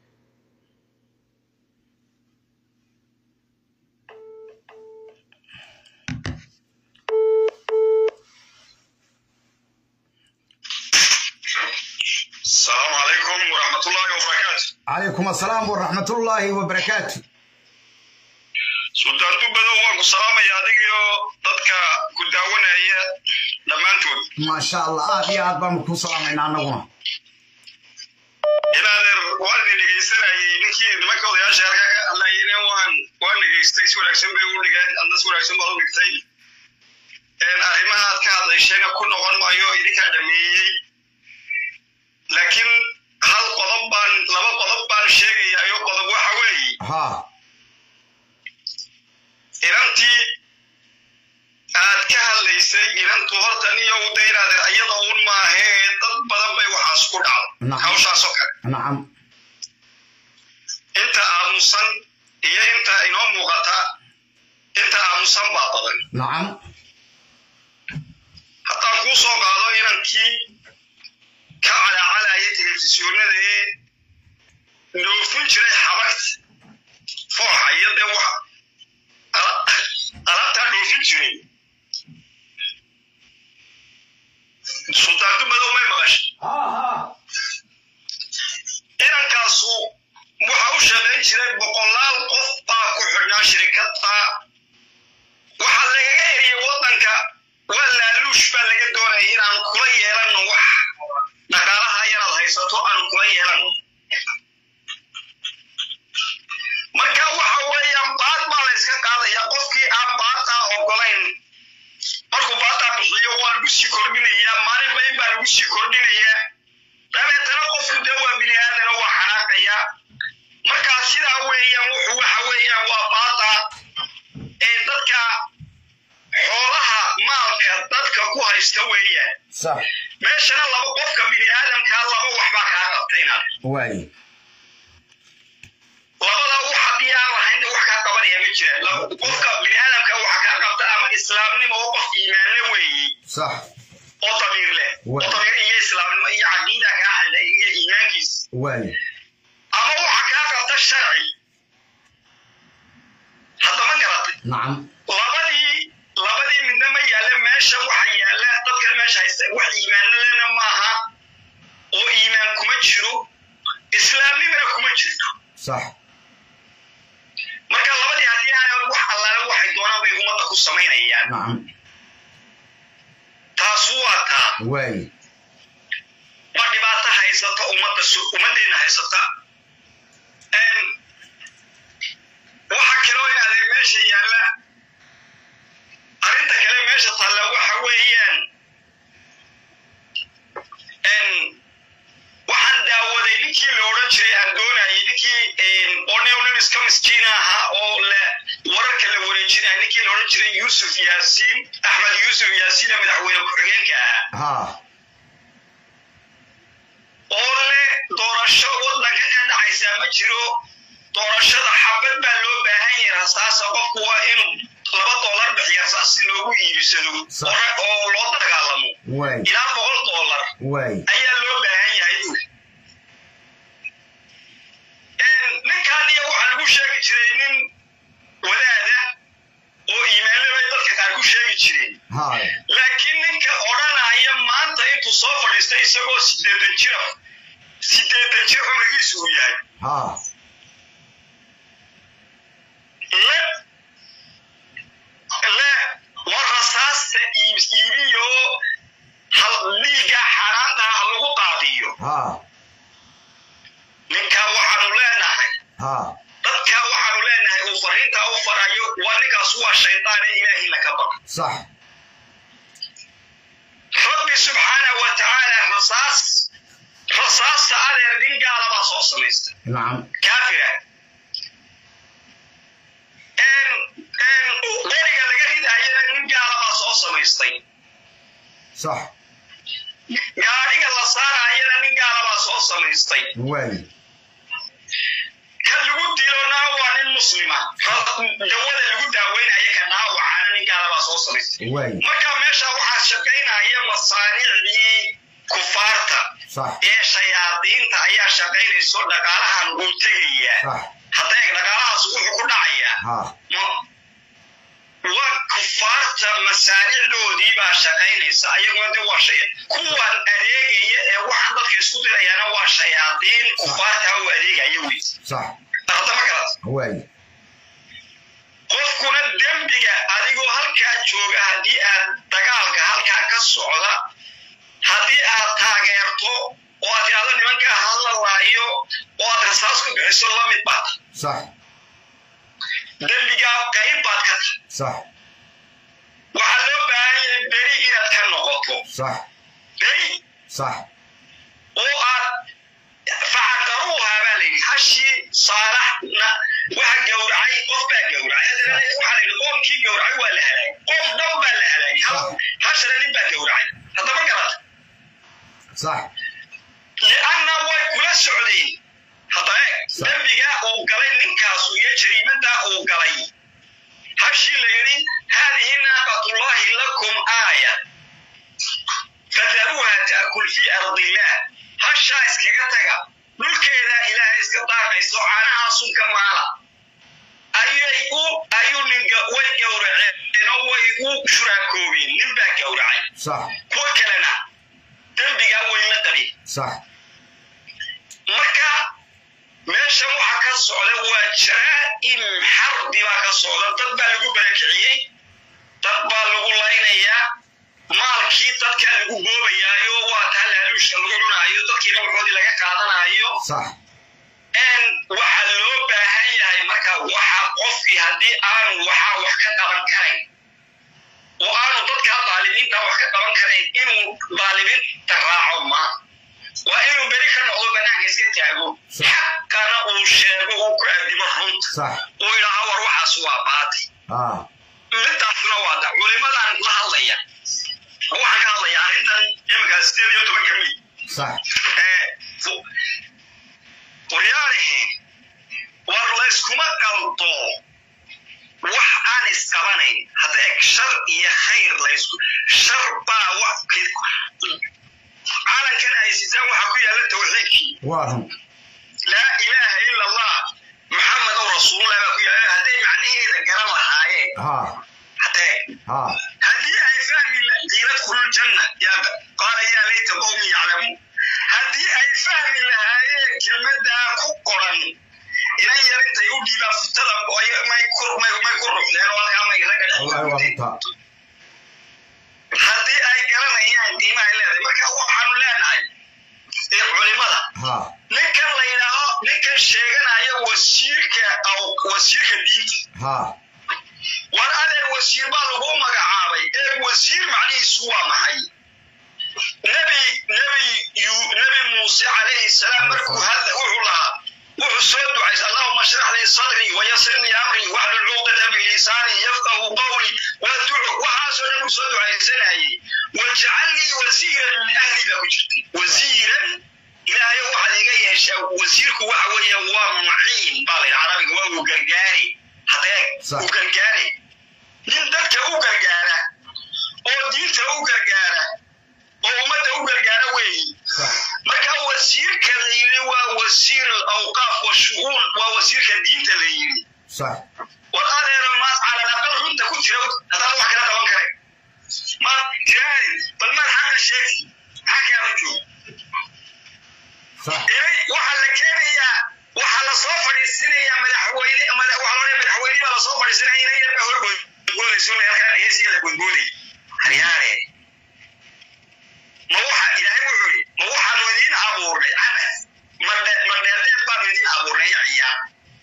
S1: asalaamu calaykum waraxmatullaahi wabarakaatu
S2: calaykum assalaam waraxmatullaahi wabarakaatu
S1: sultaan dubadow waan ku salaamaya adigiyo dadka ku daawanaya dhammaantood
S2: maasha allah aad iyo aad baanu kuu salaamaynaa annaguna
S1: inaadeer waan idin dhegaysanayay ninkii nimanka odayaasha halkaa ka hadlayayna waan waan dhegaystay si wanaagsan bay u dhigeen adna si wanaagsan baad u dhigtay arrimaha aad ka hadlayshayna ku noqon maayo idinkaa dhameeyey laakiin hal qodob baan laba qodob baan sheegayayo qodob waxa weeye
S2: ha
S1: inantii aad ka hadlaysay inantu horta niyo u daynaadeer ayada un maahee dad badan bay waxaas ku dhacdo
S2: Nacam.
S1: hawshaasoo kale
S2: nacam
S1: inta aamusan iyo inta inoo muuqata inta aamusan baa badan
S2: nacam
S1: haddaan kuu soo qaado inankii ka calacalaya telefisyoonada ee dhoofin jiray xabagta fooxa iyo dee wax ala- alaabtaa dhoofin jiray sultaan dumadow may maqashay
S2: ha ha
S1: inankaasu waxa u shaqayn jiray boqolaal qof baa ku xidhnaa shirikadda waxaa lagaga eriyay waddanka waa laaluush baa laga doonaya inaan kula yeelanno wax dhaqaalaha yaraad haysato aan kula yeelanno marka waxa weeyaan baad baa la yska qaadaya qofkii aan baadtaa ogolayn markuu baadtaa bixiyo waa lagu sii kordhinayaa maalinba in baa lagu sii kordhinayaa dabeetana qofku dee waa bini aadana waa xanaaqaya markaa sidaa weeyaan wuxuu waxa weeyaan waa baada ee dadka xoolaha maalka haysta weeyaan
S2: sax
S1: meeshana laba qofka bini aadamkaa laba waxbaa kaa qabtayna
S2: waay
S1: labada wax haddii aan lahayn de wax kaa qabanaya ma jiraan Laba- qofka bini aadamka waxa kaa qabta ama islaamnimo oo qof iimaanle weeyi
S2: sax
S1: oo damiir leh oo
S2: Waay.
S1: damiir iyo islaamnimo iyo caqiida kaa xidha iyo iimaankiis
S2: waay
S1: ama waxa kaa qabta sharci haddama garatay
S2: nacam
S1: labadii labadii midna ma yaalla meesha waxa yaalla dadkan meesha haysta wax iimaanlena maaha oo iimaan kuma jiro islaamnimana kuma jirto
S2: sax
S1: marka labadii haddii aanay wax allaale waxay doonaan bay ummadda ku samaynayaan
S2: nacam
S1: taas waa taa
S2: waay
S1: ma dhibaato haysata ummadda su- ummaddeena haysata Een, waxa kaloo in adeeg meesha yaalla arrinta kale meesha taalla waxa weeyaan een, waxaan daawaday ninkii la odhan jiray aan doonayay ninkii oneonan iska miskiin ahaa oo le wararka la wareejinaya ninkii la odhan jiray yuusuf yaasiin axmed yuusuf yaasiina madaxweyne ku-xigeenka ahaa
S2: ha
S1: oo leh doorasho waddanka ka dhacaysaa ma jiro doorashada xabad baa loo baahan yahay rasaasa qofku waa inuu laba doolar bixiya rasaas si loogu iibsado
S2: Sax.
S1: hore oo loo dagaalamo
S2: waay
S1: ilaa boqol doolar
S2: waay
S1: ayaa loo baahan yahay buuri ninkaan iyo waxaa lagu sheegi jiray nin wadaada oo iimaanle bay dadka qaar ku sheegi jireen
S2: ha
S1: laakiin ninka odhanaya maanta intuu soo fadhiistay isagoo sideetan jira sideetan jir cumrigiisu uu yahay
S2: ha
S1: le le war rasaasta iib- iibiyo hal dhiigga xaaraanta ha lagu qaadiyo
S2: ha
S1: ninkaa waxaanu leenahay
S2: ha
S1: dadkaa waxaanu leenahay uu fariintaa u farayo waa ninkaas waa shaydaane ilaahi laka baqo
S2: sax
S1: rabbi subxaana wa tacaala rasaas rasaasta adeer nin gaala baa soo samaysta
S2: nacam
S1: kaafira qoriga laga ridayana nin gaala baa soo samaystay
S2: sax
S1: gaadhiga la saarayana nin gaala baa soo samaystay
S2: waay
S1: ka lagu dilona waa nin muslima dawada lagu daaweynaya ka dhaawacana nin gaala baa soo samaystay
S2: waay
S1: marka meesha waxaa shaqaynaya masaaniicdii kufaarta
S2: sax
S1: ee shayaadiinta ayaa shaqaynayso dhaqaalahan uu tegayaa
S2: sax
S1: hadda eeg dhaqaalahaas wuxuu ku dhacayaa
S2: ha
S1: waa kufaarta masaanicdoodii baa shaqaynaysa ayaguna de waa shay kuwan adeegaya ee waxaan dadka isku dirayaana waa shayaadiin kufaarta ha u adeegaya wey
S2: sax
S1: ardama garat
S2: waay
S1: qofkuna dembiga adigoo halkaa jooga haddii aad dagaalka halkaa ka socda haddii aad taageerto oo aad tidhahdo nimankaa hadlalaayo oo aad rasaas ku bixiso la mid baad
S2: sax
S1: dembigaa qayb baad ka tahay
S2: sax
S1: waxaa loo baahan yahay beri inaad ka noqoto
S2: sax
S1: beri
S2: sax
S1: oo aad facaqaruuhaa baa layidhi hashii saalaxna waxa gowracay qof baa gowracay haddana waxaa layidhi qoomkii gowracay waa la halaagay qoom dhan baa la halaagay hal hashana nin baa gowracay haddama garata
S2: sax
S1: lianna way kula socdeen hadda eeg dembiga uu galay ninkaasu iyo jariimada uu galay hashii la yidhi haadihi naaqatullahi lakum aaya fadaruuha ta'kul fi ardillah hashaa iskaga taga dhulkeeda ilaahay iska daaqayso caanahaasun ka maala ayay u ayuu ninga way gowraceen oo way u shuraakoobeen nin baa gowracay
S2: sax
S1: kuwa kalena dembigaa way la qabeen
S2: sax
S1: marka meeshan waxa ka socda waa jaraa'im xarbi baa ka socda dad baa lagu barakiciyey dad baa lagu laynayaa maalkii dadka lagu goobayaayo waa taa laaluushka lagu cunaayo dadkiina waxoodii laga qaadanayo
S2: sax
S1: waxaa loo baahan yahay marka waxa qofkii haddii aanu waxaa wax ka qaban karayn oo aanu dadka daalimiinta wax ka qaban karayn inuu daalimiinta raaco ma waa inuu beri ka noqdo banaanka iska taago xaqana uu sheego uu ku addimo runta
S2: sax
S1: uu yidhaaha war waxaas waa baati
S2: ah
S1: midaasna waa da culimadan la hadlaya waxaan ka hadlayaa arrintan iminka sideed iyo tobanka mil
S2: صح
S1: qoryaalihiin war layskuma qaldo wax aan isqabanayn hadda eg shar iyo khayr laysku shar baa wax calankan haysitaan waxaa ku yaalla tawxiidkii
S2: واهم
S1: laa ilaaha ila allah maxamedow rasuulullah baa ku yaalla hadday macnaheeda garan lahaayeen
S2: ها
S1: hadee
S2: ها
S1: haddii ay fahmi diinad kulul janna yaa qaala yaa layta qowmi yaclamuun haddii ay fahmi lahaayeen kelmadaa ku qoran inan yar intay u dhiibaan futada oo may ku may may ku ruxdeen oo halkaa may ragga dhex
S2: والله وانت
S1: haddii ay garanayaan qiimaha ay leedahay marka waxaanu leenahay ee culimada
S2: ها
S1: ninkan la yidhaaho ninkan sheeganaya wasiirka aw wasiirka diinta
S2: ها
S1: war adeer wasiir baa lagu magacaabay ee wasiir macnihiisu waa maxay nebi nebi yu- nebi muuse calayhi salaam markuu hadla wuxuu lahaa wuxuu soo ducaysay allahuma shrax lii sadrii wayasir lii amrii waxlul cuqdata min lisaani yafqahu qawli waducu waxaasoo dhan uu soo ducaysanayay wajcal lii wasiiran min ahli baa ku jirtay wasiiran ilaahayo waxaad iga yeeshaa wasiirku waxa weeye waa muciin baa la yidhi carabiga waa uu gargaari hadeeg
S2: Sax.
S1: uu gargaari nin dadka u gargaara oo diinta u gargaara oo ummadda u gargaara weeyi
S2: صح
S1: marka wasiirka la yidhi waa wasiir alawqaaf washu'uun waa wasiirka diinta la yidhi
S2: صح
S1: war adeera maad calalaqal runta ku jira haddaan wax kala qaban kare maad tiraadi bal maad xaqa sheegti maxaa kaala joog
S2: صح
S1: ilay waxaa la keenayaa waxaa la soo fadhiisinayaa madaxweyne madax waxaa loo madaxweyne baa lasoo fadhiisinaya ina yar baa horgoodgoodayso halkaan heesiya la goodgooday haryaare ma waxa ilaahay wuxuu yidhi ma waxaanu idiin abuurnay cabas ma dhe- ma dheerdheer baanu idiin abuurnay iyo ciyaar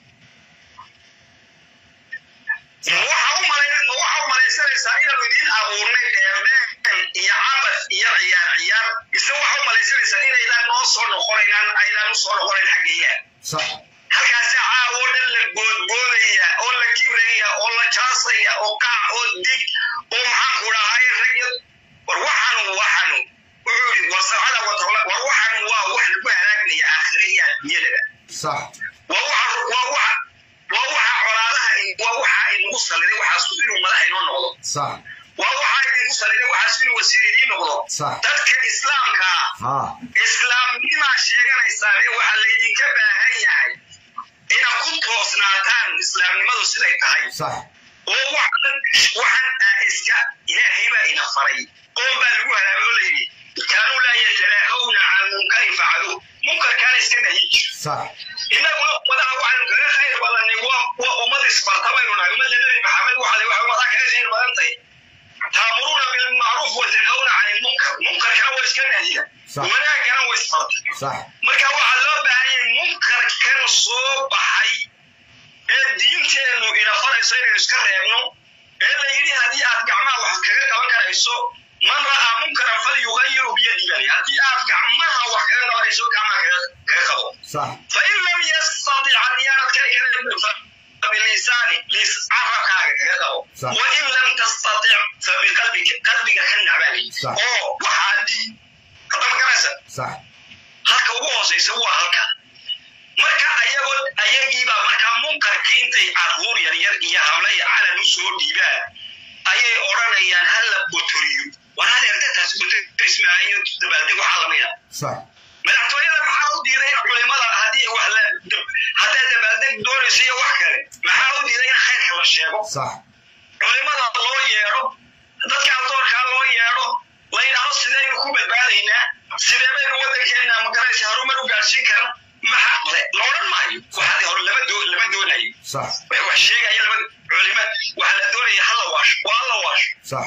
S1: ma waxa u malay ma waxa u malaysanaysaa inaanu idiin abuurnay dheerdheer iyo cabas iyo ciyaar ciyaar mise waxa u malaysanaysaa inaydaan noo soo noqonaynaan aydaan u soo noqonayn xaggeeyaa
S2: صح
S1: halkaasi caawo dhan la boodboodaya oo la kibraya oo la jaasaya oo kac oo dig oo maxaanku dhahay ragya war waxanu waxanu wuxuu yidhi war sabcada watawla war waxanu waa wax lagu halaagnaya aakhire iyo adduunyadaba
S2: صح
S1: waa waxa waa waxa waa waxa colaadaha waa waxa inagu saliday waxaas inuu madax inoo noqdo
S2: صح
S1: waa waxa idinku saliday waxaas inuu wasiir idiin noqdo
S2: صح
S1: dadka islaamka ah
S2: ها
S1: islaamnimaa sheeganaysaa ee waxaa laydinka baahan yahay inaad ku toosnaataan islaamnimadu siday tahay
S2: صح
S1: oo waxan waxan aa iska ilaahay baa ina faray qoon baa lagu halaagay oo layidhi kaanuu laa yatanaahawna can munkarin facaluu munkarkaana iska nahyi jir
S2: صح
S1: innaguna ummadaha waxaynu kaga khayr badanay waa waa ummad isbarta baynu nahay ummadda nebi maxamed waxay waxay ummadaa kaga khayr badantay taamuruuna bilmacruuf wa tanhawna can ilmunkar munkarkana waa iska nahyiga
S2: Sax.
S1: wanaagana waa isbarta
S2: صح
S1: marka waxaa loo baahan yahay munkarkan soo baxay ee diinteennu ina farayso inaynu iska reebno ee la yidhi haddii aad gacmaha wax kaga qaban karayso man ra'aa munkaran falyugayiru biyadii baa layidhi. haddii aad gacmaha wax kaga qabanayso gacmaha kaga kaga qabo
S2: صح
S1: fain lam yastatic haddii aanad kari karin fabilisaani lis carabkaaga kaga qabo
S2: Sax.
S1: wain lam tastatic fabiqalbika qalbiga ka nacbali
S2: Sax.
S1: oo waxaa di hadama garaysa
S2: صح
S1: halka ugu hooseysa waa halka marka ayagoo ayagiibaa markaa munkarkii intay carruur yaryar iyo hablaya calan u soo dhiibaan ayay odhanayaan ha la botoriyo war hadeertataas botorismaayo dabaaldeg waxaa lamida
S2: صح
S1: madaxtooyada maxaa u diiday in culimada haddii wax la haddaad dabaaldeg doonayso iyo wax kale maxaa u diiday in khayrka la sheego
S2: صح
S1: culimada loo yeedho dadka adoorkaa loo yeedho la yidhaahdo sidaynu ku badbaadaynaa sidee baynu waddankeena magaraysa horumar u gaarsiin karna maxa le la odhan maayo waxaadi hore lama doo lama doonayo
S2: صح
S1: way wax sheegaya lama culima waxaa la doonaya hala waasho waa hala waasho
S2: صح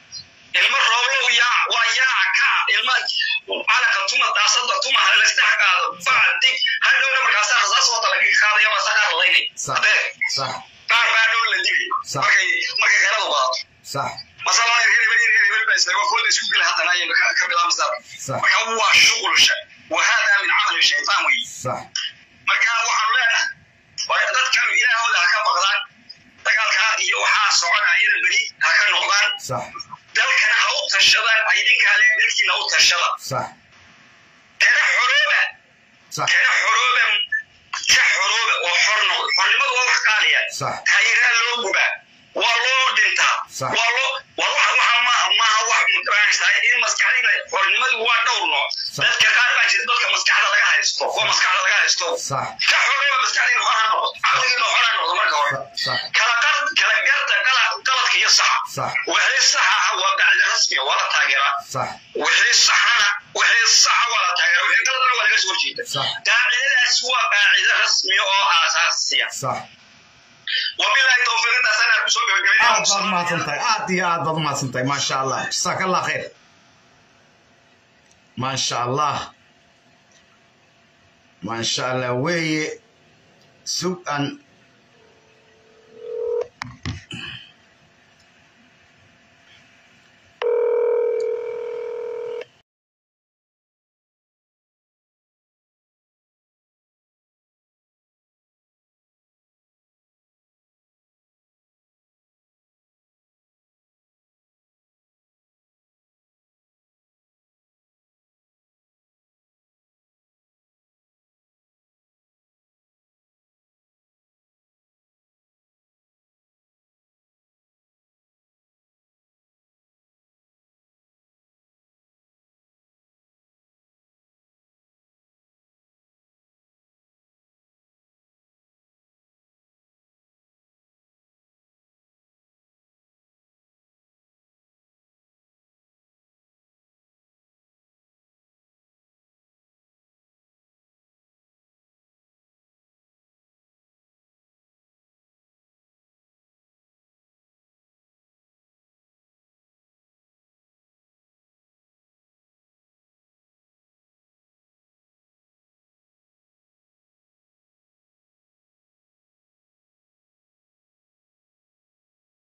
S1: ilmo rooblow yaa waa yaaca kaca ilma calanka tuma daasada tuma ha lasdhex qaado bacdig hadhowna markaasaa rasaas wata laga qaadaya baa sakaa lalaynay
S2: صح
S1: adeeg
S2: صح
S1: qaar baa dhow la digay
S2: Sax.
S1: markay markay kaladu badato
S2: صح
S1: masalada reer hebel reer hebel baa isaga fooda isku gela haddana ayaynu ka ka bilaabmaysaa
S2: صح
S1: marka waa shughul sha wa hada min camali shaytaan wey
S2: صح
S1: marka waxaanu leenahay waa dadkan ilaahooda ha ka baqdaan dagaalkaa iyo waxaa soconayada beri ha ka noqdaan
S2: صح
S1: dalkana ha u tashadaan idinkaale dalkiina u tashada
S2: صح
S1: kana xorooba
S2: صح
S1: kana xorooba ka xorooba oo xor noqda xornimadu waa wax qaaliya
S2: صح
S1: taageeraa loo gubaa waa loo dhintaa
S2: Sax.
S1: waa loo waa waxa waxa ma maaha wax muqranaysaa in maskaxdina xornimadu waa dhowr nooc
S2: Sax.
S1: dadka qaar baa jira dadka maskaxda laga haysto kuwa maskaxda laga haysto
S2: صح
S1: ka xorooba maskaxdiina xoraa noqdo caqligiina xoraa noqdo marka hore
S2: صح
S1: kala qar kala garta qalad qaladka iyo saxa
S2: صح
S1: wixii saxa ah waa bacdi rasmiya waa la taageeraa
S2: صح
S1: wixii saxana wixii saxa waa la taageeraa wixii qaladana waa laga soo horjeeda
S2: صح
S1: qaacidadaas waa qaacida rasmiya oo aasaasiya
S2: صح
S1: wabilahi towfiiq intaas anaa kusoo
S2: aad baad
S1: gabagabeynaya
S2: mahadsantahay aad iyo aad baad mahadsantahay maasha allah jasaaka allah khayr maasha allah maasha allah weeye sug aan